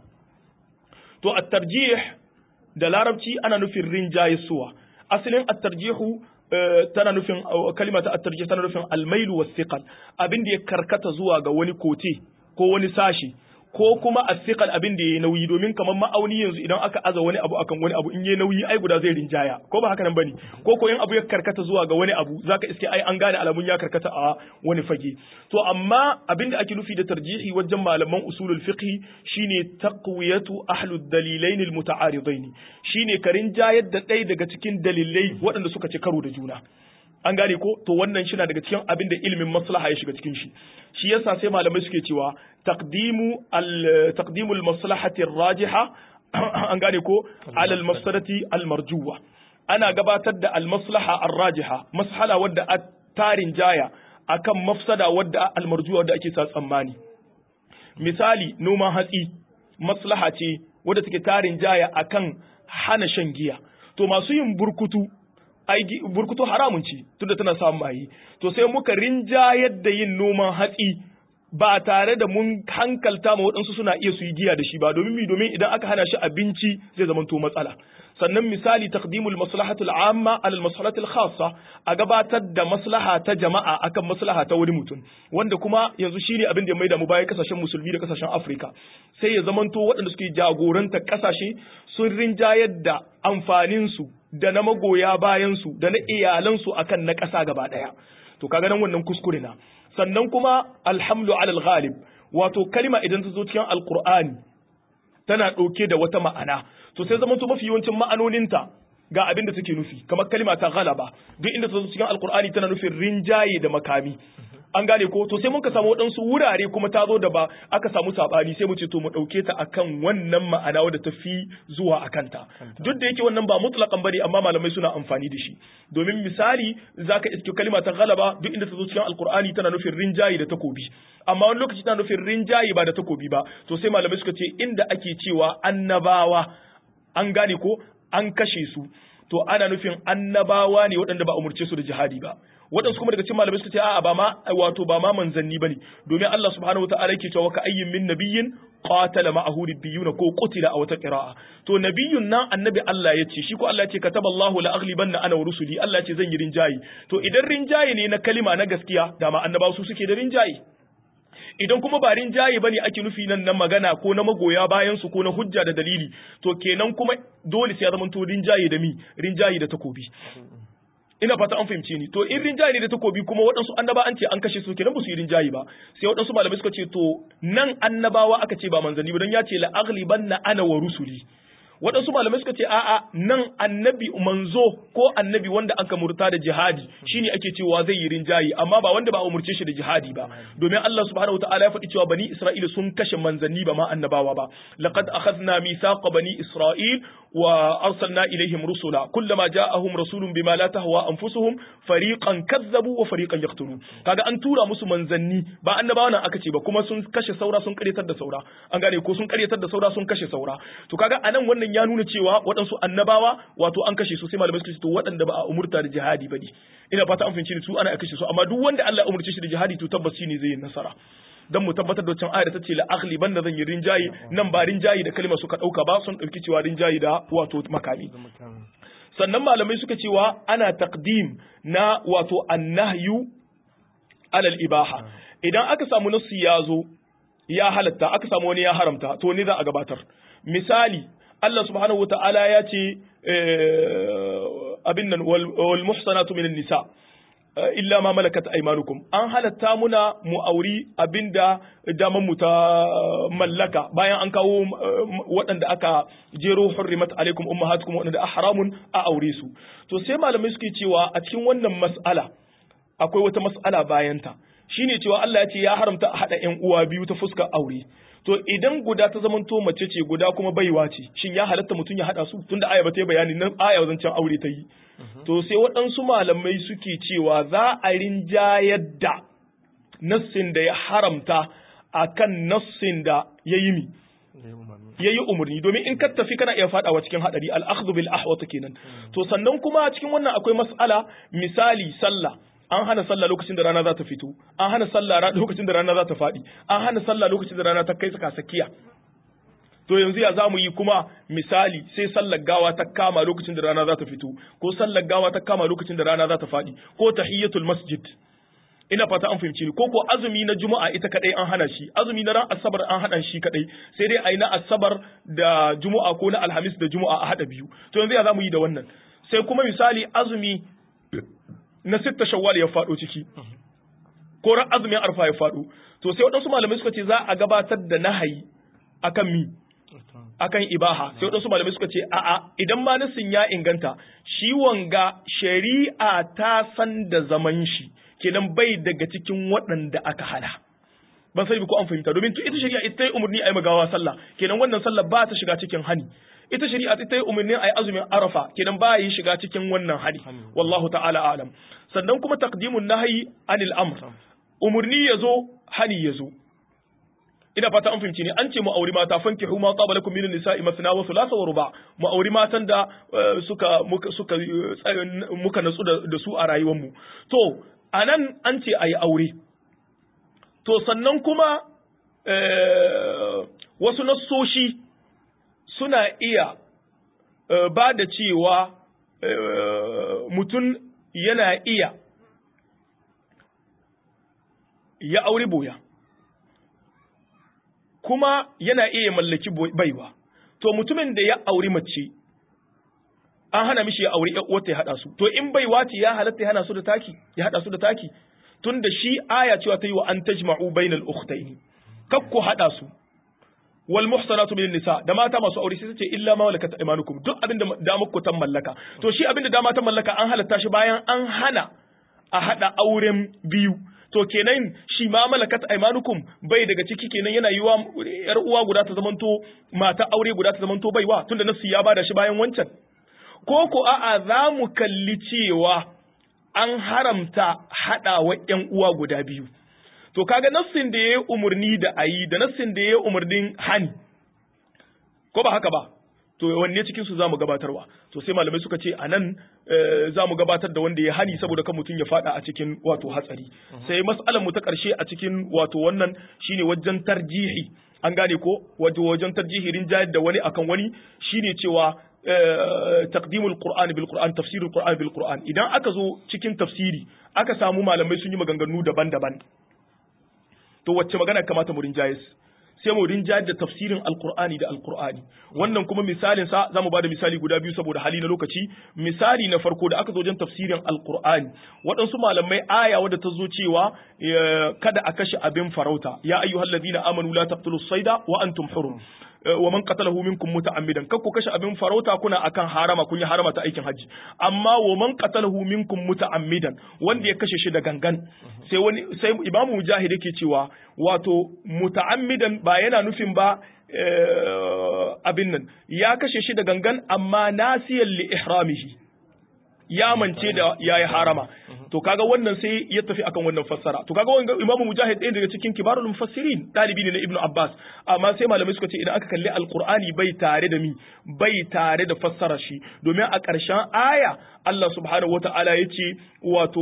to at-tarjih da larabci ana nufin rinjaye suwa asalin at-tarjihu tana nufin kalima ta at-tarjih tana nufin al-mailu was-siqal abin da ya karkata zuwa ga wani kote ko wani sashi ko kuma asiqal abin da yayi nauyi domin kamar ma'auni yanzu idan aka aza wani abu akan wani abu in yayi nauyi ai guda zai rinjaya ko ba haka nan bane ko ko in abu ya karkata zuwa ga wani abu zaka iske ai an gane alamun ya karkata a wani fage to amma abin da ake nufi da tarjihi wajen malaman usulul fiqh shine taqwiyatu ahlud dalilain al muta'aridain shine ka rinjayar da ɗaya daga cikin dalilai waɗanda suka ci karo da juna an gane ko to wannan shi na daga cikin abin da ilimin maslaha ya shiga cikin shi shi yasa sai malamai suke cewa taqdimu al taqdimu al maslahati rajiha an gane ko ala al mafsadati al marjuwa ana gabatar da al maslaha ar rajiha mashala wadda a tarin jaya akan mafsada wadda al marjuwa wadda ake sa tsammani misali noman hatsi maslaha ce wadda take tarin jaya akan hana shan giya to masu yin burkutu ai burkutu haramun ce tunda tana samun maye to sai muka rinjayar da yin noman hatsi ba tare da mun hankalta ma waɗansu suna iya su yi giya da shi ba domin mi domin idan aka hana shi abinci zai zama to matsala sannan misali taqdimul maslahatul amma alal maslahatul khassa a gabatar da maslaha ta jama'a akan maslaha ta wani mutum wanda kuma yanzu shine abin da ya maida mu baya kasashen musulmi da kasashen Afrika sai ya zamanto waɗanda suke jagoranta kasashe sun rinjayar da amfanin su da na magoya bayan su da na iyalan su akan na ƙasa gaba ɗaya to kaga nan wannan kuskure na sannan kuma alhamdu alal ghalib wato kalma idan ta zo cikin alqur'ani tana ɗauke da wata ma'ana to sai zama to mafi yawancin ma'anoninta ga abin da take nufi kamar kalma ta ghalaba duk inda ta zo cikin alqur'ani tana nufin rinjaye da makami an gane ko to sai mun ka samu waɗansu wurare kuma ta zo da ba aka samu sabani sai mu ce to mu ɗauke ta akan wannan ma'ana wadda ta fi zuwa a kanta duk da yake wannan ba mutlaqan bane amma malamai suna amfani da shi domin misali zaka iske kalma ta galaba duk inda ta zo cikin alqur'ani tana nufin rinjayi da takobi amma wani lokaci tana nufin rinjayi ba da takobi ba to sai malamai suka ce inda ake cewa annabawa an gane ko an kashe su to ana nufin annabawa ne waɗanda ba umurce su da jihadi ba waɗansu kuma daga cikin malamai suka ce a'a ba ma wato ba ma manzanni bane domin Allah subhanahu wataala yake cewa ka ayyin min nabiyyin qatala ma'ahu rabbiyuna ko qutila a wata qira'a to nabiyyun nan annabi Allah ya ce shi ko Allah ya ce kataballahu la aghlibanna ana wa rusuli Allah ya ce zan yi rinjayi to idan rinjayi ne na kalima na gaskiya dama annabawa su suke da rinjayi idan kuma ba rinjaye bane ake nufi nan na magana ko na magoya bayan su ko na hujja da dalili to kenan kuma dole sai ya zama to rinjaye da mi rinjaye da takobi ina fata an fahimce ni to in rinjaye ne da takobi kuma waɗansu annaba an ce an kashe su kenan ba su yi rinjaye ba sai waɗansu malamai suka ce to nan annabawa aka ce ba manzanni ba don ya ce la aghlibanna ana wa rusuli waɗansu malamai suka ce a'a nan annabi manzo ko annabi wanda aka murta da jihadi shine ake cewa zai yi rinjayi amma ba wanda ba a umurce shi da jihadi ba domin Allah subhanahu wataala ya faɗi cewa bani Isra'ila sun kashe manzanni ba ma annabawa ba laqad akhadna mithaqa bani Isra'il wa arsalna ilaihim rusula kullama ja'ahum rasulun bima la tahwa anfusuhum fariqan kazzabu wa fariqan yaqtulun kaga an tura musu manzanni ba annabawa nan aka ce ba kuma sun kashe saura sun karyatar da saura an gane ko sun karyatar da saura sun kashe saura to kaga anan wannan ya nuna cewa waɗansu annabawa wato an kashe su sai malamai suka ce to waɗanda ba a umurta da jihadi ba ne ina fata an fahimci su ana kashe su amma duk wanda Allah ya umurce shi da jihadi to tabbas shine zai yi nasara dan mu tabbatar da wancan ayar ta ce la aghli banda zan yi rinjayi nan ba rinjayi da kalmar suka dauka ba sun dauki cewa rinjayi da wato makami sannan malamai suka cewa ana taqdim na wato annahyu alal ibaha idan aka samu nasu ya zo ya halatta aka samu wani ya haramta to ne za a gabatar misali Allah subhanahu wata'ala ya ce abin nan wal muhsanatu minan nisa illa ma malakat aymanukum an halatta muna mu auri abinda daman mu ta mallaka bayan an kawo waɗanda aka jero hurrimat alaikum ummahatukum waɗanda haramun a aure su to sai malamai suke cewa a cikin wannan mas'ala akwai wata mas'ala bayanta shine cewa Allah ya ce ya haramta a haɗa ƴan uwa biyu ta fuskar aure to idan guda ta zamanto mace ce guda kuma baiwa ce shin ya halatta mutum ya haɗa su tunda aya ba ta yi bayani nan aya zancen aure ta yi to sai waɗansu malamai suke cewa za a rinjayar da nassin da ya haramta akan nassin da ya yi mi ya yi umarni domin in ka tafi kana iya fadawa cikin hadari al-akhdhu bil ahwat kenan to sannan kuma cikin wannan akwai mas'ala misali sallah an hana sallah lokacin da rana za ta fito an hana sallah lokacin da rana za ta faɗi an hana sallah lokacin da rana ta kai tsaka sakiya to yanzu ya zamu yi kuma misali sai sallar gawa ta kama lokacin da rana za ta fito ko sallar gawa ta kama lokacin da rana za ta faɗi ko tahiyatul masjid ina fata an fahimci ni ko ko azumi na juma'a ita kadai an hana shi azumi na ran asabar an hana shi kadai sai dai ayi na asabar da juma'a ko na alhamis da juma'a a hada biyu to yanzu ya zamu yi da wannan sai kuma misali azumi na sitta shawwal ya faɗo ciki ko ran azumin arfa ya faɗo to sai waɗansu malamai suka ce za a gabatar da nahayi akan mi akan ibaha sai waɗansu malamai suka ce a'a idan ma nasin ya inganta shi wanga shari'a ta san da zaman shi kenan bai daga cikin waɗanda aka hana ban sai ko an fahimta domin ita shari'a ita yi umarni a yi magawa sallah kenan wannan sallah ba ta shiga cikin hani ita shari'a ita yi umarni a yi azumin arafa kenan ba yi shiga cikin wannan hani wallahu ta'ala alam sannan kuma taqdimun nahyi anil amr umarni yazo hani yazo ina fata an fahimci ne an ce mu auri mata fankihu ma qabala lakum minan nisa'i masna wa thulatha wa ruba mu auri matan da suka muka suka muka natsu da su a rayuwar mu to anan an ce ayi aure to sannan kuma wasu nassoshi suna iya ba da cewa mutum yana iya ya auri boya kuma yana iya mallaki baiwa to mutumin da ya auri mace an hana mishi ya auri wata ya hada su to in baiwa ce ya halatta ya hana su da taki ya hada su da taki tunda shi aya cewa ta yi wa an tajma'u bainal ukhtaini kakku hada su wal muhsanatu min nisa da mata masu aure sai ce illa ma malakat aymanukum duk abin da da muku tan mallaka to shi abin da da mata mallaka an halatta shi bayan an hana a hada auren biyu to kenan shi ma malakat aymanukum bai daga ciki kenan yana yiwa yar uwa guda ta zamanto mata aure guda ta zamanto baiwa tunda nasu ya bada shi bayan wancan ko ko a'a za mu kalli cewa an haramta haɗawa ƴan uwa guda biyu to kaga nassin da yayi umurni da ayi da nassin da yayi umurnin hani ko ba haka ba to wanne cikin su zamu gabatarwa to sai malamai suka ce anan zamu gabatar da wanda ya hani saboda kan mutum ya fada a cikin wato hatsari sai mas'alar mu ta karshe a cikin wato wannan shine wajen tarjihi an gane ko wato wajen tarjihi rinjayar da wani akan wani shine cewa taqdimul qur'ani bil qur'an tafsirul qur'ani bil qur'an idan aka zo cikin tafsiri aka samu malamai sun yi maganganu daban-daban to wacce magana kamata mu rinjayes sai mu rinjayar da tafsirin alqur'ani da alqur'ani wannan kuma misalin sa zamu bada misali guda biyu saboda hali na lokaci misali na farko da aka zo wajen tafsirin alqur'ani waɗansu malamai aya wadda ta zo cewa kada a kashe abin farauta ya ayyuhallazina amanu la taqtulus sayda wa antum hurum wa man qatalahu minkum muta'ammidan kakku kashe abin farauta kuna akan harama kun yi harama ta aikin haji amma wa man qatalahu minkum muta'ammidan wanda ya kashe shi da gangan sai wani sai imamu mujahid yake cewa wato muta'ammidan ba yana nufin ba abin nan ya kashe shi da gangan amma nasiyan li ihramihi ya mance da yayi harama to kaga wannan sai ya tafi akan wannan fassara to kaga wannan imamu mujahid ɗaya daga cikin kibarul mufassirin dalibi ne na ibnu abbas amma sai malamai suka ce idan aka kalli alqur'ani bai tare da mi bai tare da fassara shi domin a ƙarshen aya Allah subhanahu wata'ala ya ce wato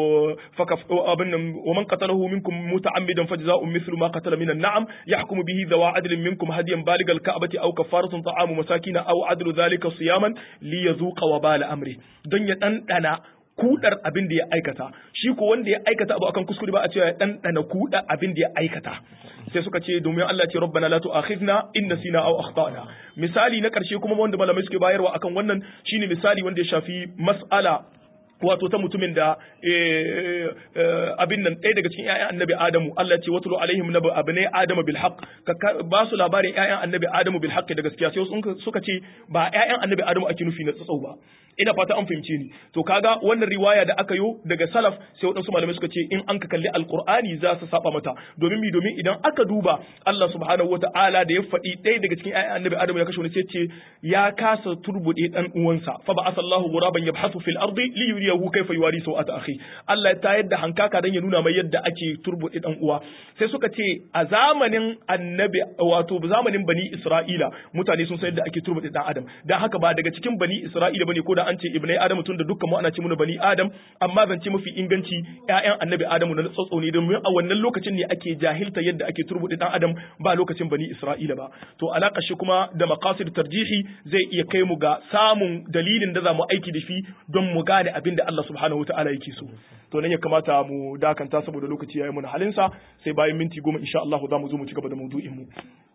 abin nan wa man qatalahu minkum muta'ammidan fajza'un mithlu ma qatala minan na'am yahkumu bihi dhawa adlin minkum hadiyan baligal ka'bati aw kafaratun ta'amu masakina aw adlu dhalika siyaman li yazuqa wa bala amri don ya dandana kudar abin da ya aikata shi ko wanda ya aikata abu akan kuskure ba a cewa ya dandana kuda abin da ya aikata sai suka ce domin Allah ce rabbana la tu'akhidna in nasina aw akhtana misali na karshe kuma wanda malamai suke bayarwa akan wannan shine misali wanda ya shafi mas'ala wato ta mutumin da abin nan ɗaya daga cikin ƴaƴan annabi Adamu Allah ce watulu alaihim nabu abnai Adamu bil haqq ka ba su labarin ƴaƴan annabi Adamu bil haqq da gaskiya sai suka ce ba ƴaƴan annabi Adamu ake nufi na tsatsau ba ina fata an fahimce ni to kaga wannan riwaya da aka yo daga salaf sai waɗansu malamai suka ce in an ka kalli alqur'ani za su saba mata domin mi domin idan aka duba Allah subhanahu wata'ala da ya faɗi ɗaya daga cikin ƴaƴan annabi Adamu ya kashe wani sai ce ya kasa turbuɗe dan uwansa fa ba asallahu ghuraban yabhathu fil ardi li yuriyahu kayfa yuwari sawata akhi Allah ya tayar da hankaka dan ya nuna mai yadda ake turbuɗe dan uwa sai suka ce a zamanin annabi wato zamanin bani Isra'ila mutane sun san yadda ake turbuɗe dan Adam dan haka ba daga cikin bani Isra'ila bane ko da an ce ibnai Adam tun da dukkan mu ana ce muna bani Adam amma zance mafi inganci ƴaƴan annabi Adamu na tsotso ne domin a wannan lokacin ne ake jahilta yadda ake turbuɗe dan Adam ba lokacin bani Isra'ila ba to alaka shi kuma da maqasid tarjihi zai iya kai mu ga samun dalilin da za mu aiki da shi don mu gane abin da Allah subhanahu wataala yake so to nan ya kamata mu dakanta saboda lokaci yayi mun halinsa sai bayan minti goma insha Allah za mu zo mu ci gaba da maudu'in mu